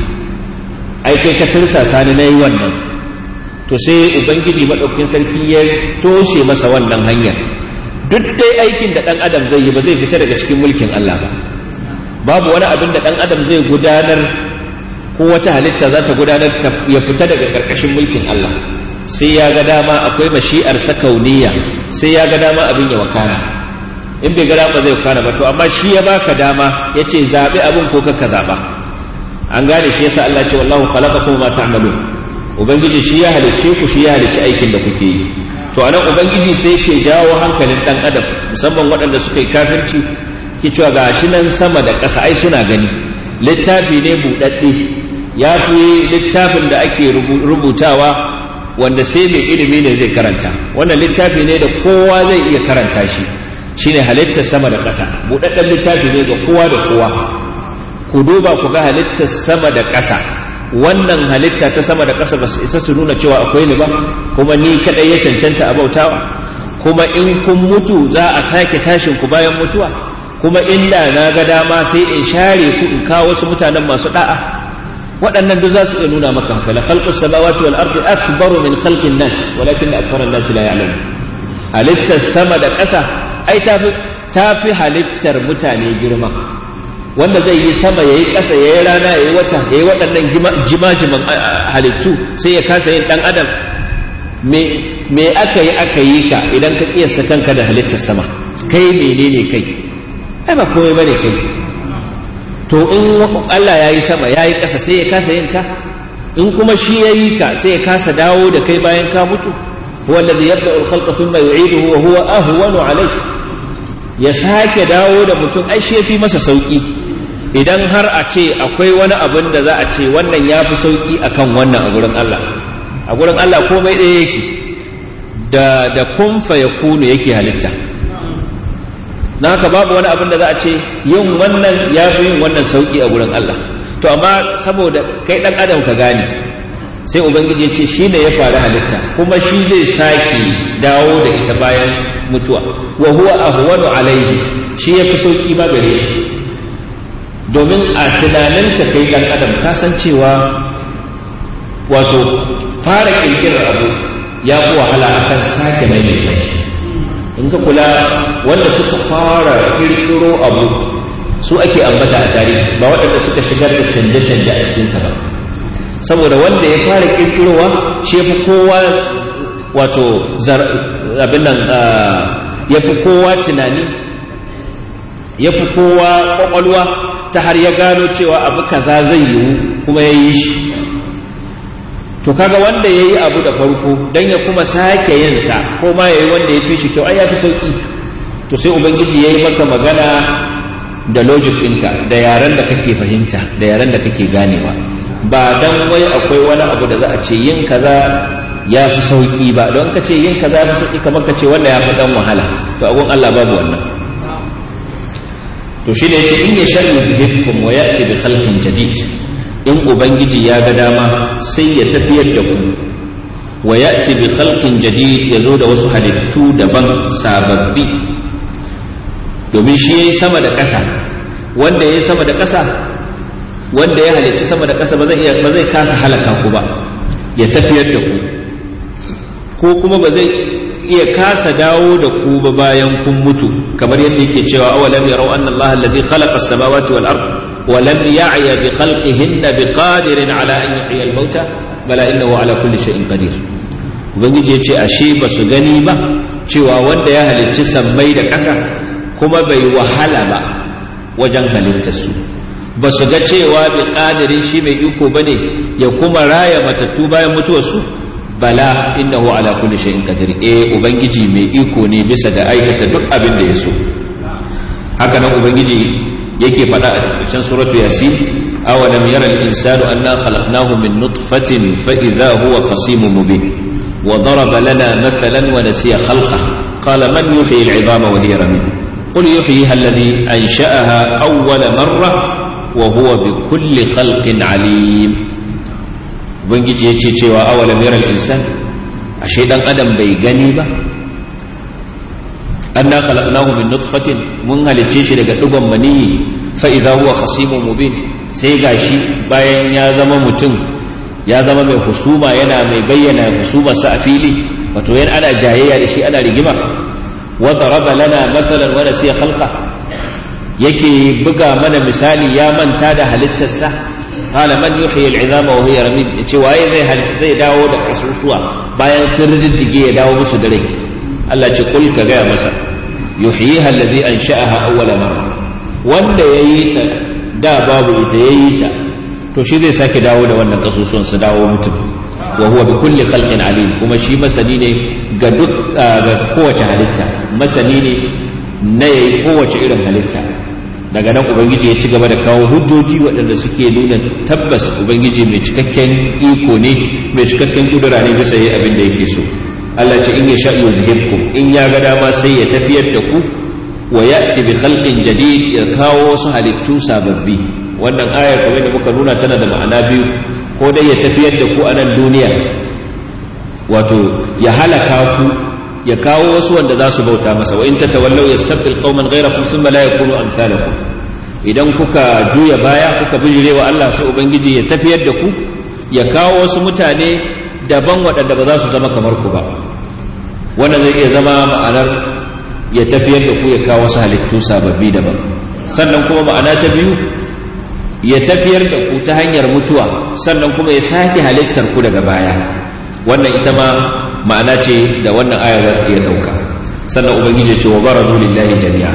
ai kai ka tirsasa ni na yi wannan to sai ubangiji maɗaukin sarki ya toshe masa wannan hanyar duk dai aikin da ɗan adam zai yi ba zai fita daga cikin mulkin Allah ba babu wani abin da ɗan adam zai gudanar ko wata halitta za ta gudanar ya fita daga ƙarƙashin mulkin Allah sai ya ga dama akwai mashi'ar sakauniya sai ya ga dama abin ya wakana in bai ga dama zai wakana ba to amma shi ya baka dama ya ce zaɓi abin ko ka zaɓa an gane shi yasa Allah ce wallahu khalaqakum ma ta'malun ubangiji shi ya halicce ku shi ya halicci aikin da kuke yi to anan ubangiji sai ke jawo hankalin dan adam musamman waɗanda suka yi kafirci ke cewa ga shi nan sama da ƙasa ai suna gani littafi ne buɗaɗɗe ya fi littafin da ake rubutawa wanda sai mai ilimi ne zai karanta wannan littafi ne da kowa zai iya karanta shi shine halittar sama da ƙasa buɗaɗɗen littafi ne ga kowa da kowa ku duba ku ga halittar sama da ƙasa wannan halitta ta sama da ƙasa ba su isa su nuna cewa akwai ni ba kuma ni kaɗai ya cancanta a bautawa kuma in kun mutu za a sake tashin ku bayan mutuwa kuma inda na ga dama sai in share ku in kawo wasu mutanen masu da'a waɗannan duk za su iya nuna maka haka la khalqus samawati wal ardi akbaru min khalqin nas walakin akthara an-nas la ya'lamun halittar sama da ƙasa ai tafi tafi halittar mutane girma wanda zai yi sama yayi ƙasa yayi rana yayi wata yayi waɗannan jimajiman halittu sai ya kasa yin dan adam me me aka yi aka yi ka idan ka kiyasta kanka da halittar sama kai menene kai ai ba komai bane kai to in Allah ya yi sama ya yi ƙasa sai ya kasa yin ka in kuma shi ya yi ka sai ya kasa dawo da kai bayan ka mutu huwa alladhi yabda'u al-khalqa thumma yu'iduhu wa huwa ahwanu alayhi ya sake dawo da mutum ai shi yafi masa sauki idan har a ce akwai wani abin da za a ce wannan ya fi sauki akan wannan a gurin Allah a gurin Allah komai ɗaya yake da da kun fa yakunu yake halitta na haka babu wani abin da za a ce yin wannan ya fi yin wannan sauki a gurin Allah to amma saboda kai dan adam ka gane sai ubangiji ya ce shi ne ya faru halitta kuma shi zai sake dawo da ita bayan mutuwa wa huwa ahwanu alaihi shi ya fi sauki ma gare shi domin a tunaninka kai dan adam ka san cewa wato fara kirkirar abu ya fi wahala akan sake maimaita shi in ka kula wanda suka fara kirkiro abu su ake ambata a tarihi ba waɗanda suka shigar da canje-canje a cikinsa ba saboda wanda ya fara kirkirowa shi fi kowa wato abin nan ya fi kowa tunani ya fi kowa kwakwalwa ta har ya gano cewa abu kaza zai yiwu kuma ya yi shi to kaga wanda ya yi abu da farko don ya kuma sake yinsa ko ma ya yi wanda ya fi shi kyau ai ya fi sauki to sai ubangiji ya yi maka magana da logic ɗinka da yaren da kake fahimta da yaren da kake ganewa ba dan wai akwai wani abu da za a ce yin kaza ya fi sauki ba don ka ce yin kaza ya fi sauki kamar ka ce wannan ya fi dan wahala to agun Allah babu wannan to shi ne yace in ya sharri bihkum wa ya'ti bi khalqin jadid in ubangiji ya ga dama sai ya tafiyar da ku wa ya'ti bi khalqin jadid ya zo da wasu halittu daban sababbi domin shi yayi sama da ƙasa wanda yayi sama da ƙasa wanda ya halicci sama da ƙasa ba zai iya ba zai kasa halaka ku ba ya tafiyar da ku ko kuma ba zai iya kasa dawo da ku ba bayan kun mutu kamar yadda yake cewa awalam yarau anna Allah alladhi khalaqa as-samawati wal ard wa lam ya'ya bi khalqihinna biqadirin ala an yuhyiya al-mauta bala innahu ala kulli shay'in qadir ubangiji ya ce ashe ba su gani ba cewa wanda ya halicci sammai da ƙasa kuma bai wahala ba wajen halittarsu ba su ga cewa bi ƙadirin shi mai iko ba ne ya kuma raya matattu bayan mutuwarsu bala innahu ala kulli shay'in qadir eh ubangiji mai iko ne bisa ga aikata duk abin da ya so haka nan ubangiji yake faɗa a cikin suratu yasin awalam yara al-insanu anna khalaqnahu min nutfatin fa idha huwa khasimun mubin wa daraba lana mathalan wa nasiya khalqah qala man yuhyi al-'idama wa hiya ramim قل يحييها الذي أنشأها أول مرة وهو بكل خلق عليم ubangiji ya ce cewa awalam yaral insan ashe dan adam bai gani ba anna khalaqnahu min nutfatin mun halicce shi daga dugon maniyi fa idza huwa khasimun mubin sai gashi bayan ya zama mutum ya zama mai husuma yana mai bayyana husuma sa a fili wato yana ana jayayya da shi ana rigima wa daraba lana mathalan wa nasiya khalqa yake buga mana misali ya manta da halittarsa qala man yuhyi al'izama wa hiya ramim yace waye zai zai dawo da kasusuwa bayan sun riddige ya dawo musu da rai Allah ce kul ka gaya masa yuhyiha alladhi ansha'aha awwala marra wanda yayi ta da babu ita yayi ta to shi zai sake dawo da wannan kasusuwan su dawo mutum wa huwa bi kulli khalqin alim kuma shi masani ne ga duk ga kowace halitta masani ne na yayi kowace irin halitta daga nan ubangiji ya ci gaba da kawo hujjoji waɗanda suke nuna tabbas ubangiji mai cikakken iko ne mai cikakken kudura ne bisa yi abin da yake so Allah ce in ya sha yuzhibkum in ya ga dama sai ya tafiyar da ku wa ya'ti bi khalqin jadid ya kawo wasu halittu sababbi wannan ayar kamar da muka nuna tana da ma'ana biyu ko dai ya tafiyar da ku a nan duniya wato ya halaka ku ya kawo wasu wanda za su bauta masa wa in tatawallaw yastabdil qauman ghayrakum thumma la yakunu amsalakum idan kuka juya baya kuka bijirewa Allah sai ubangiji ya tafiyar da ku ya kawo wasu mutane daban waɗanda ba za su zama kamar ku ba wannan zai iya zama ma'anar ya tafiyar da ku ya kawo wasu halittu sababbi daban sannan kuma ma'ana ta biyu ya tafiyar da ku ta hanyar mutuwa sannan kuma ya sake halittar ku daga baya wannan ita ma ma'ana ce da wannan ayar za ta iya ɗauka sannan ubangiji ce wa baradu lillahi jami'a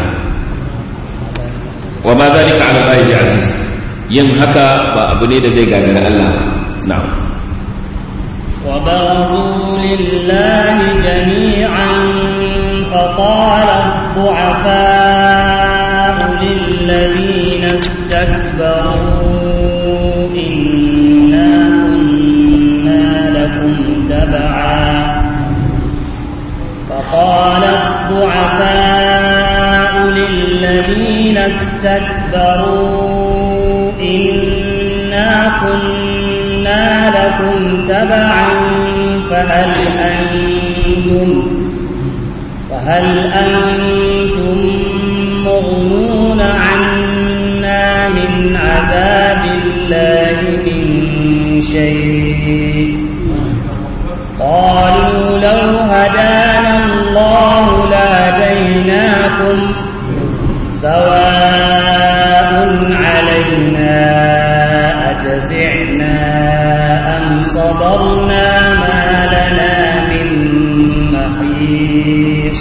wa ma zalika ala allahi bi aziz yin haka ba abu ne da zai gagara Allah na'am وبرزوا لله جميعا فقال الضعفاء للذين استكبروا إنا كنا لكم تبعا فقال الضعفاء للذين استكبروا إنا كنا لكم تبعا فهل أنتم فهل أنتم مغنون عنا من عذاب الله من شيء قالوا لو هدانا الله لهديناكم سواء علينا أجزعنا أم صبرنا ما لنا من محيص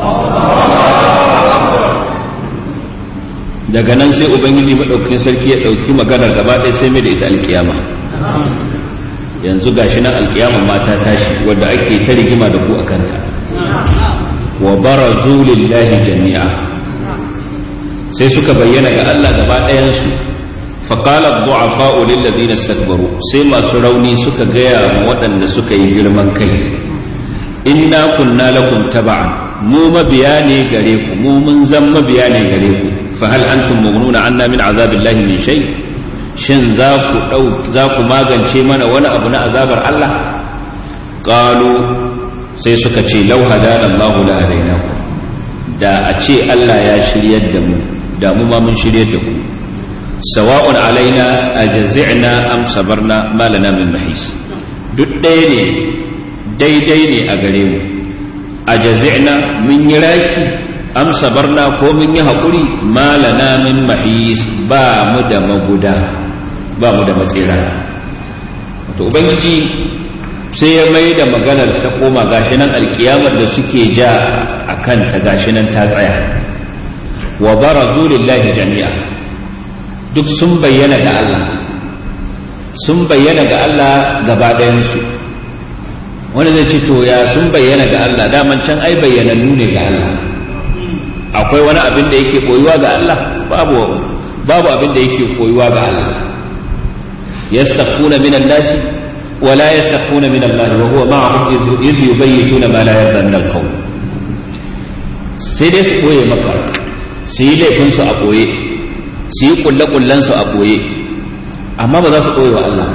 daga nan sai ubangiji maɗaukakin sarki ya ɗauki maganar gaba ɗaya sai mai da ita alkiyama yanzu gashi nan alkiyama ma ta tashi wadda ake ta rigima da ku a kanta wa barazu lillahi jami'a sai suka bayyana ga Allah gaba ɗayansu faƙala du'afa'u lillazina istakbaru sai masu rauni suka gaya ma waɗanda suka yi girman kai inna kunna lakum taba'an mu mabiya ne gare ku mu mun zan mabiya ne gare ku fa hal antum mughnuna anna min azabillahi min shay shin za ku dau za ku magance mana wani abu na azabar Allah qalu sai suka ce law hadana Allahu la hadainaku da a ce Allah ya shiryar da mu da mu ma mun shiryar da ku sawa'un alaina ajza'na am sabarna ma lana min mahis duk ɗaya ne daidai ne a gare mu ajza'na mun yi raki am sabarna ko mun yi haƙuri ma lana min mahis ba mu da maguda ba mu da matsira wato ubangiji sai ya mai da maganar ta koma gashi nan alkiyamar da suke ja a kanta gashi nan ta tsaya wa barazu lillahi jami'a duk sun bayyana ga Allah sun bayyana ga Allah gaba ɗayansu wani zai ce to ya sun bayyana ga Allah daman can ai bayyanannu ne ga Allah akwai wani abin da yake koyuwa ga Allah babu babu abin da yake koyuwa ga Allah yastaquna minan nasi ولا يسخون من الله وهو معهم إذ يبيتون ما لا يرضى من القول sai dai su ɓoye maka su yi laifinsu a ɓoye su yi ƙulle-ƙullensu a ɓoye amma ba za su ɓoye wa Allah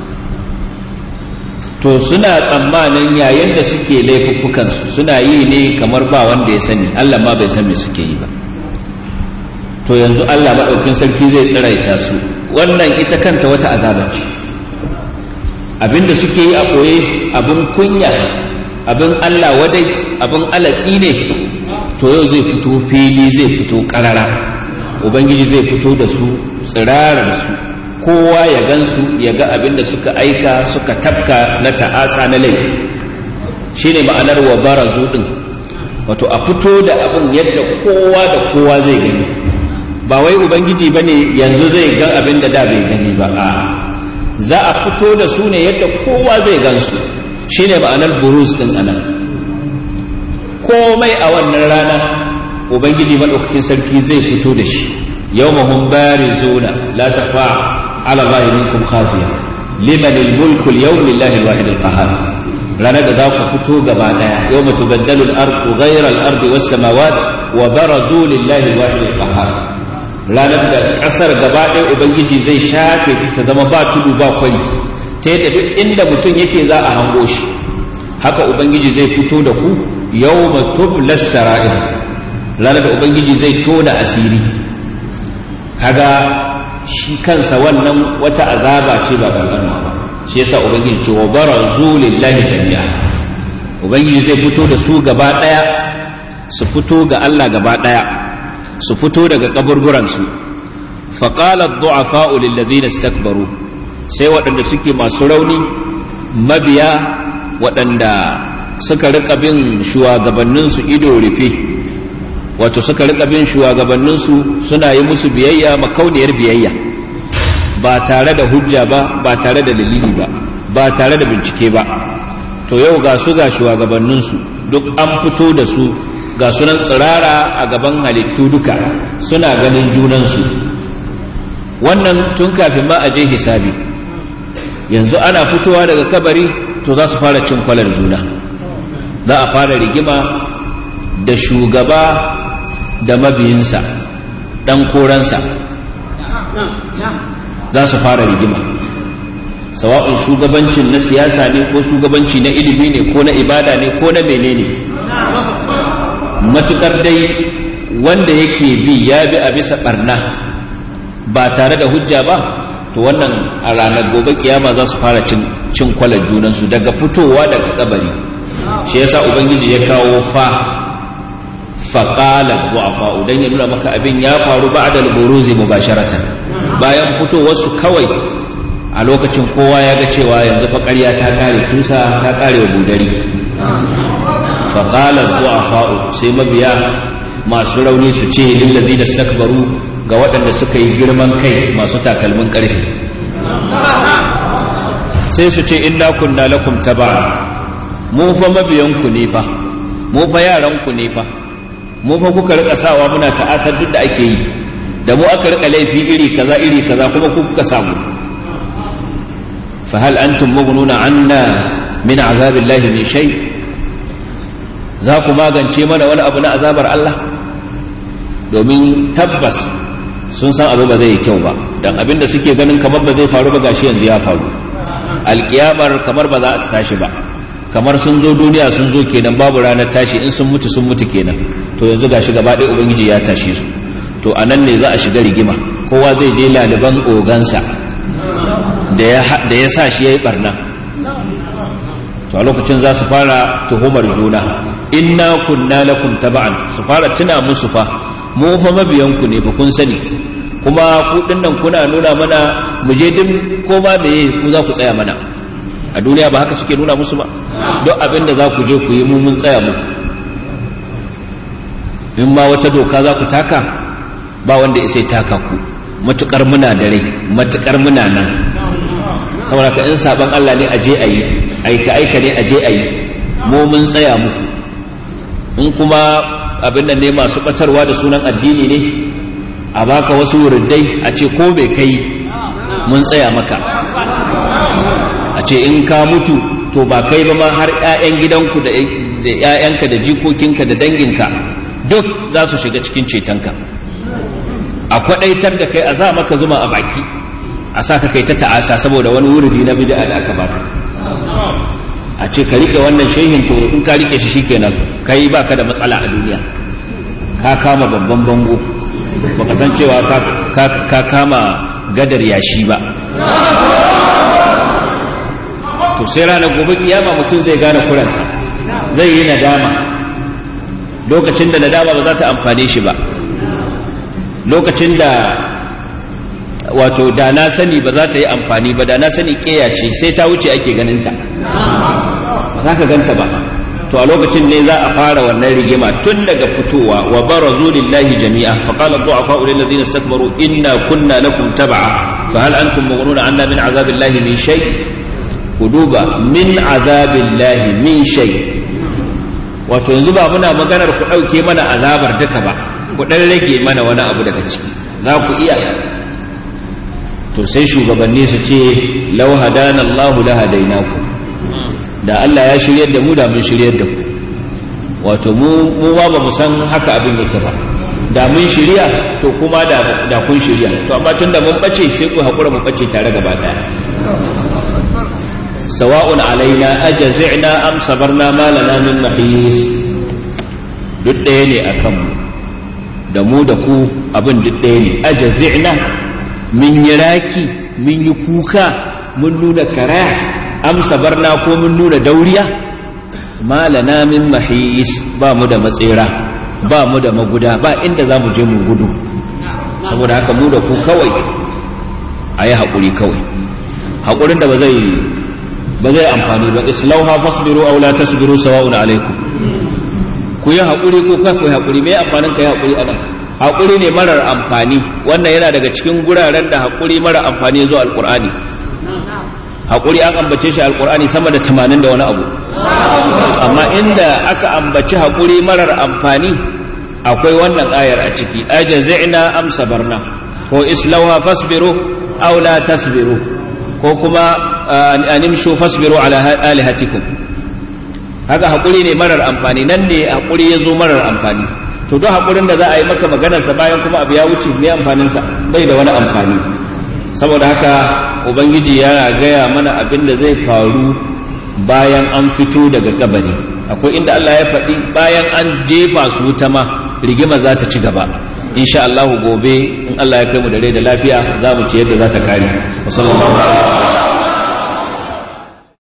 to suna tsammanin yayin da suke laifuffukansu suna yi ne kamar ba wanda ya sani Allah ma bai san me suke yi ba to yanzu Allah maɗaukin sarki zai tsiraita su wannan ita kanta wata azaba ce abinda suke yi a ɓoye abin kunya abin Allah wadai abin alatsi ne to yau zai fito fili zai fito ƙarara ubangiji zai fito da su tsirarar su kowa ya gansu ya ga abin da suka aika suka tafka na ta'asa na laifi shine ma'anar wa barazu din wato a fito da abin yadda kowa da kowa zai gani ba wai ubangiji bane yanzu zai ga abin da da bai gani ba a'a za a fito da su ne yadda kowa zai gansu shi ne ma'anar burus ɗin anan komai a wannan rana ubangiji maɗaukakin sarki zai fito da shi yau mahun bari zona la tafa ala zahirinkum khafiya liman mulku yau lillahi alwahid alqahar ranar da za ku fito gaba daya yau mutu baddalul ardu ghayra al-ardi was samawat wa barazu lillahi alwahid alqahar ranar da ƙasar gaba ɗaya ubangiji zai shafe ta zama ba tudu ba kwari ta yadda duk inda mutum yake za a hango shi haka ubangiji zai fito da ku yau matublas sara'ir ranar da ubangiji zai tona asiri kaga shi kansa wannan wata azaba ce ba ƙanƙanwa ba shi yasa ubangiji ce wa barazu lillahi jami'a ubangiji zai fito da su gaba ɗaya su fito ga Allah gaba ɗaya su fito daga kaburburansu faƙalar du'afa'u lillazina istakbaru sai waɗanda suke masu rauni mabiya waɗanda suka rika bin shugabanninsu ido rufe wato suka rika bin shugabanninsu suna yi musu biyayya makauniyar biyayya ba tare da hujja ba ba tare da dalili ba ba tare da bincike ba to yau ga su ga shugabanninsu duk an fito da su ga sunan tsirara a gaban halittu duka suna ganin junansu wannan tun kafin ma a je hisabi yanzu ana fitowa daga kabari to za su fara cin kwalar juna za a fara rigima da shugaba da mabiyinsa ɗan koransa za su fara rigima sawa'un shugabancin na siyasa ne ko shugabanci na ilimi ne ko na ibada ne ko na menene matukar dai wanda yake bi ya bi a bisa barna ba tare da hujja ba to wannan a ranar gobe kiyama za su fara cin kwalar junansu daga fitowa daga kabari shi yasa ubangiji ya kawo fa faƙalar du'afa dan ya nuna maka abin ya faru ba'da al-buruzi mubasharatan bayan fitowarsu kawai a lokacin kowa ya ga cewa yanzu fa ƙarya ta kare tusa ta kare budari faƙalar du'afa sai mabiya masu rauni su ce lillazi da stakbaru ga waɗanda suka yi girman kai masu takalmin ƙarfi sai su ce inna kunna lakum taba mu fa mabiyanku ne fa mu fa yaranku ne fa mu fa kuka rika sawa muna ta'asar duk da ake yi da mu aka rika laifi iri kaza iri kaza kuma ku kuka samu fa hal antum mughnuna anna min azabillahi min shay za ku magance mana wani abu na azabar Allah domin tabbas sun san abu ba zai yi kyau ba dan abinda suke ganin kamar ba zai faru ba gashi yanzu ya faru alkiyamar kamar ba za a tashi ba kamar sun zo duniya sun zo kenan babu ranar tashi in sun mutu sun mutu kenan to yanzu gashi gaba ɗaya ubangiji ya tashe su to a nan ne za a shiga rigima kowa zai je laliban ogansa da ya sa shi ya yi ɓarna to a lokacin za su fara tuhumar juna inna kunna lakum taba'an su fara tuna musu fa mu fa mabiyanku ne fa kun sani kuma ku dinnan kuna nuna mana mu je din ko ba meye ku za ku tsaya mana a duniya ba haka suke nuna musu ba duk abin da za ku je ku yi mu mun tsaya muku in ma wata doka za ku taka ba wanda ya sai taka ku matukar muna da rai matukar muna nan saboda ka in saban Allah ne aje ayi aika aika ne aje ayi mu mun tsaya muku in kuma abin nan ne masu batarwa da sunan addini ne a baka wasu wurdai a ce ko bai kai mun tsaya maka a ce in ka mutu to ba kai ba ma har 'ya'yan gidanku da 'ya'yanka da jikokinka da danginka duk za su shiga cikin cetonka a kwadaitar da kai a za maka zuma a baki a sa ka kai ta ta'asa saboda wani wuridi na bid'a da aka baka a ce ka rike wannan shehin to in ka rike shi shikenan kai baka da matsala a duniya ka kama babban bango baka san cewa ka kama gadar yashi ba to sai ranar gobe kiyama mutum zai gane kuransa zai yi nadama lokacin da nadama ba za ta amfane shi ba lokacin da wato da na sani ba za ta yi amfani ba da na sani ƙeya ce sai ta wuce ake ganinta ba za ka ganta ba to a lokacin ne za a fara wannan rigima tun daga fitowa wa barazu lillahi jami'a fa qala du'afa lil ladina istakbaru inna kunna lakum tab'a fa hal antum mughnuna anna min azabillahi min shay ku duba min azabillahi min shay wato yanzu ba muna maganar ku dauke mana azabar duka ba ku dan rage mana wani abu daga ciki za ku iya to sai shugabanni su ce law hadana Allahu la hadainakum da Allah ya shiryar da mu da mun shiryar da ku wato mu mu ba mu san haka abin yake ba da mun shirya to kuma da da kun shirya to amma tunda mun bace sai ku hakura mu bace tare gaba daya sawa'un alaina ajazina am sabarna ma lana min mahis duk ɗaya ne akan mu da mu da ku abin duk ɗaya ne ajazina mun yi raki mun yi kuka mun nuna karaya amsa barna ko mun nuna dauriya malana min mahis ba mu da matsera ba mu da maguda ba inda za mu je mu gudu saboda haka mu da ku kawai a yi haƙuri kawai haƙurin da ba zai ba zai amfani ba islauha fasbiru aw la tasbiru sawa'un alaikum ku yi haƙuri ko kai ku yi haƙuri me amfanin ka yi haƙuri anan haƙuri ne marar amfani wannan yana daga cikin guraren da haƙuri marar amfani ya zo alƙur'ani haƙuri an ambace shi alƙur'ani sama da tamanin da wani abu amma inda aka ambaci haƙuri marar amfani akwai wannan ayar a ciki ajazina am sabarna ko islauha fasbiru aw la tasbiru ko kuma animshu fasbiru ala alihatikum haka haƙuri ne marar amfani nan ne haƙuri ya zo marar amfani to don haƙurin da za a yi maka maganarsa bayan kuma abu ya wuce mai amfaninsa bai da wani amfani saboda haka ubangiji yana gaya mana abin da zai faru bayan an fito daga kabari akwai inda Allah ya faɗi bayan an jefa su wuta ma rigima za ta ci gaba insha Allah gobe in Allah ya kai mu da rai da lafiya za mu ci yadda za ta kare wa sallallahu alaihi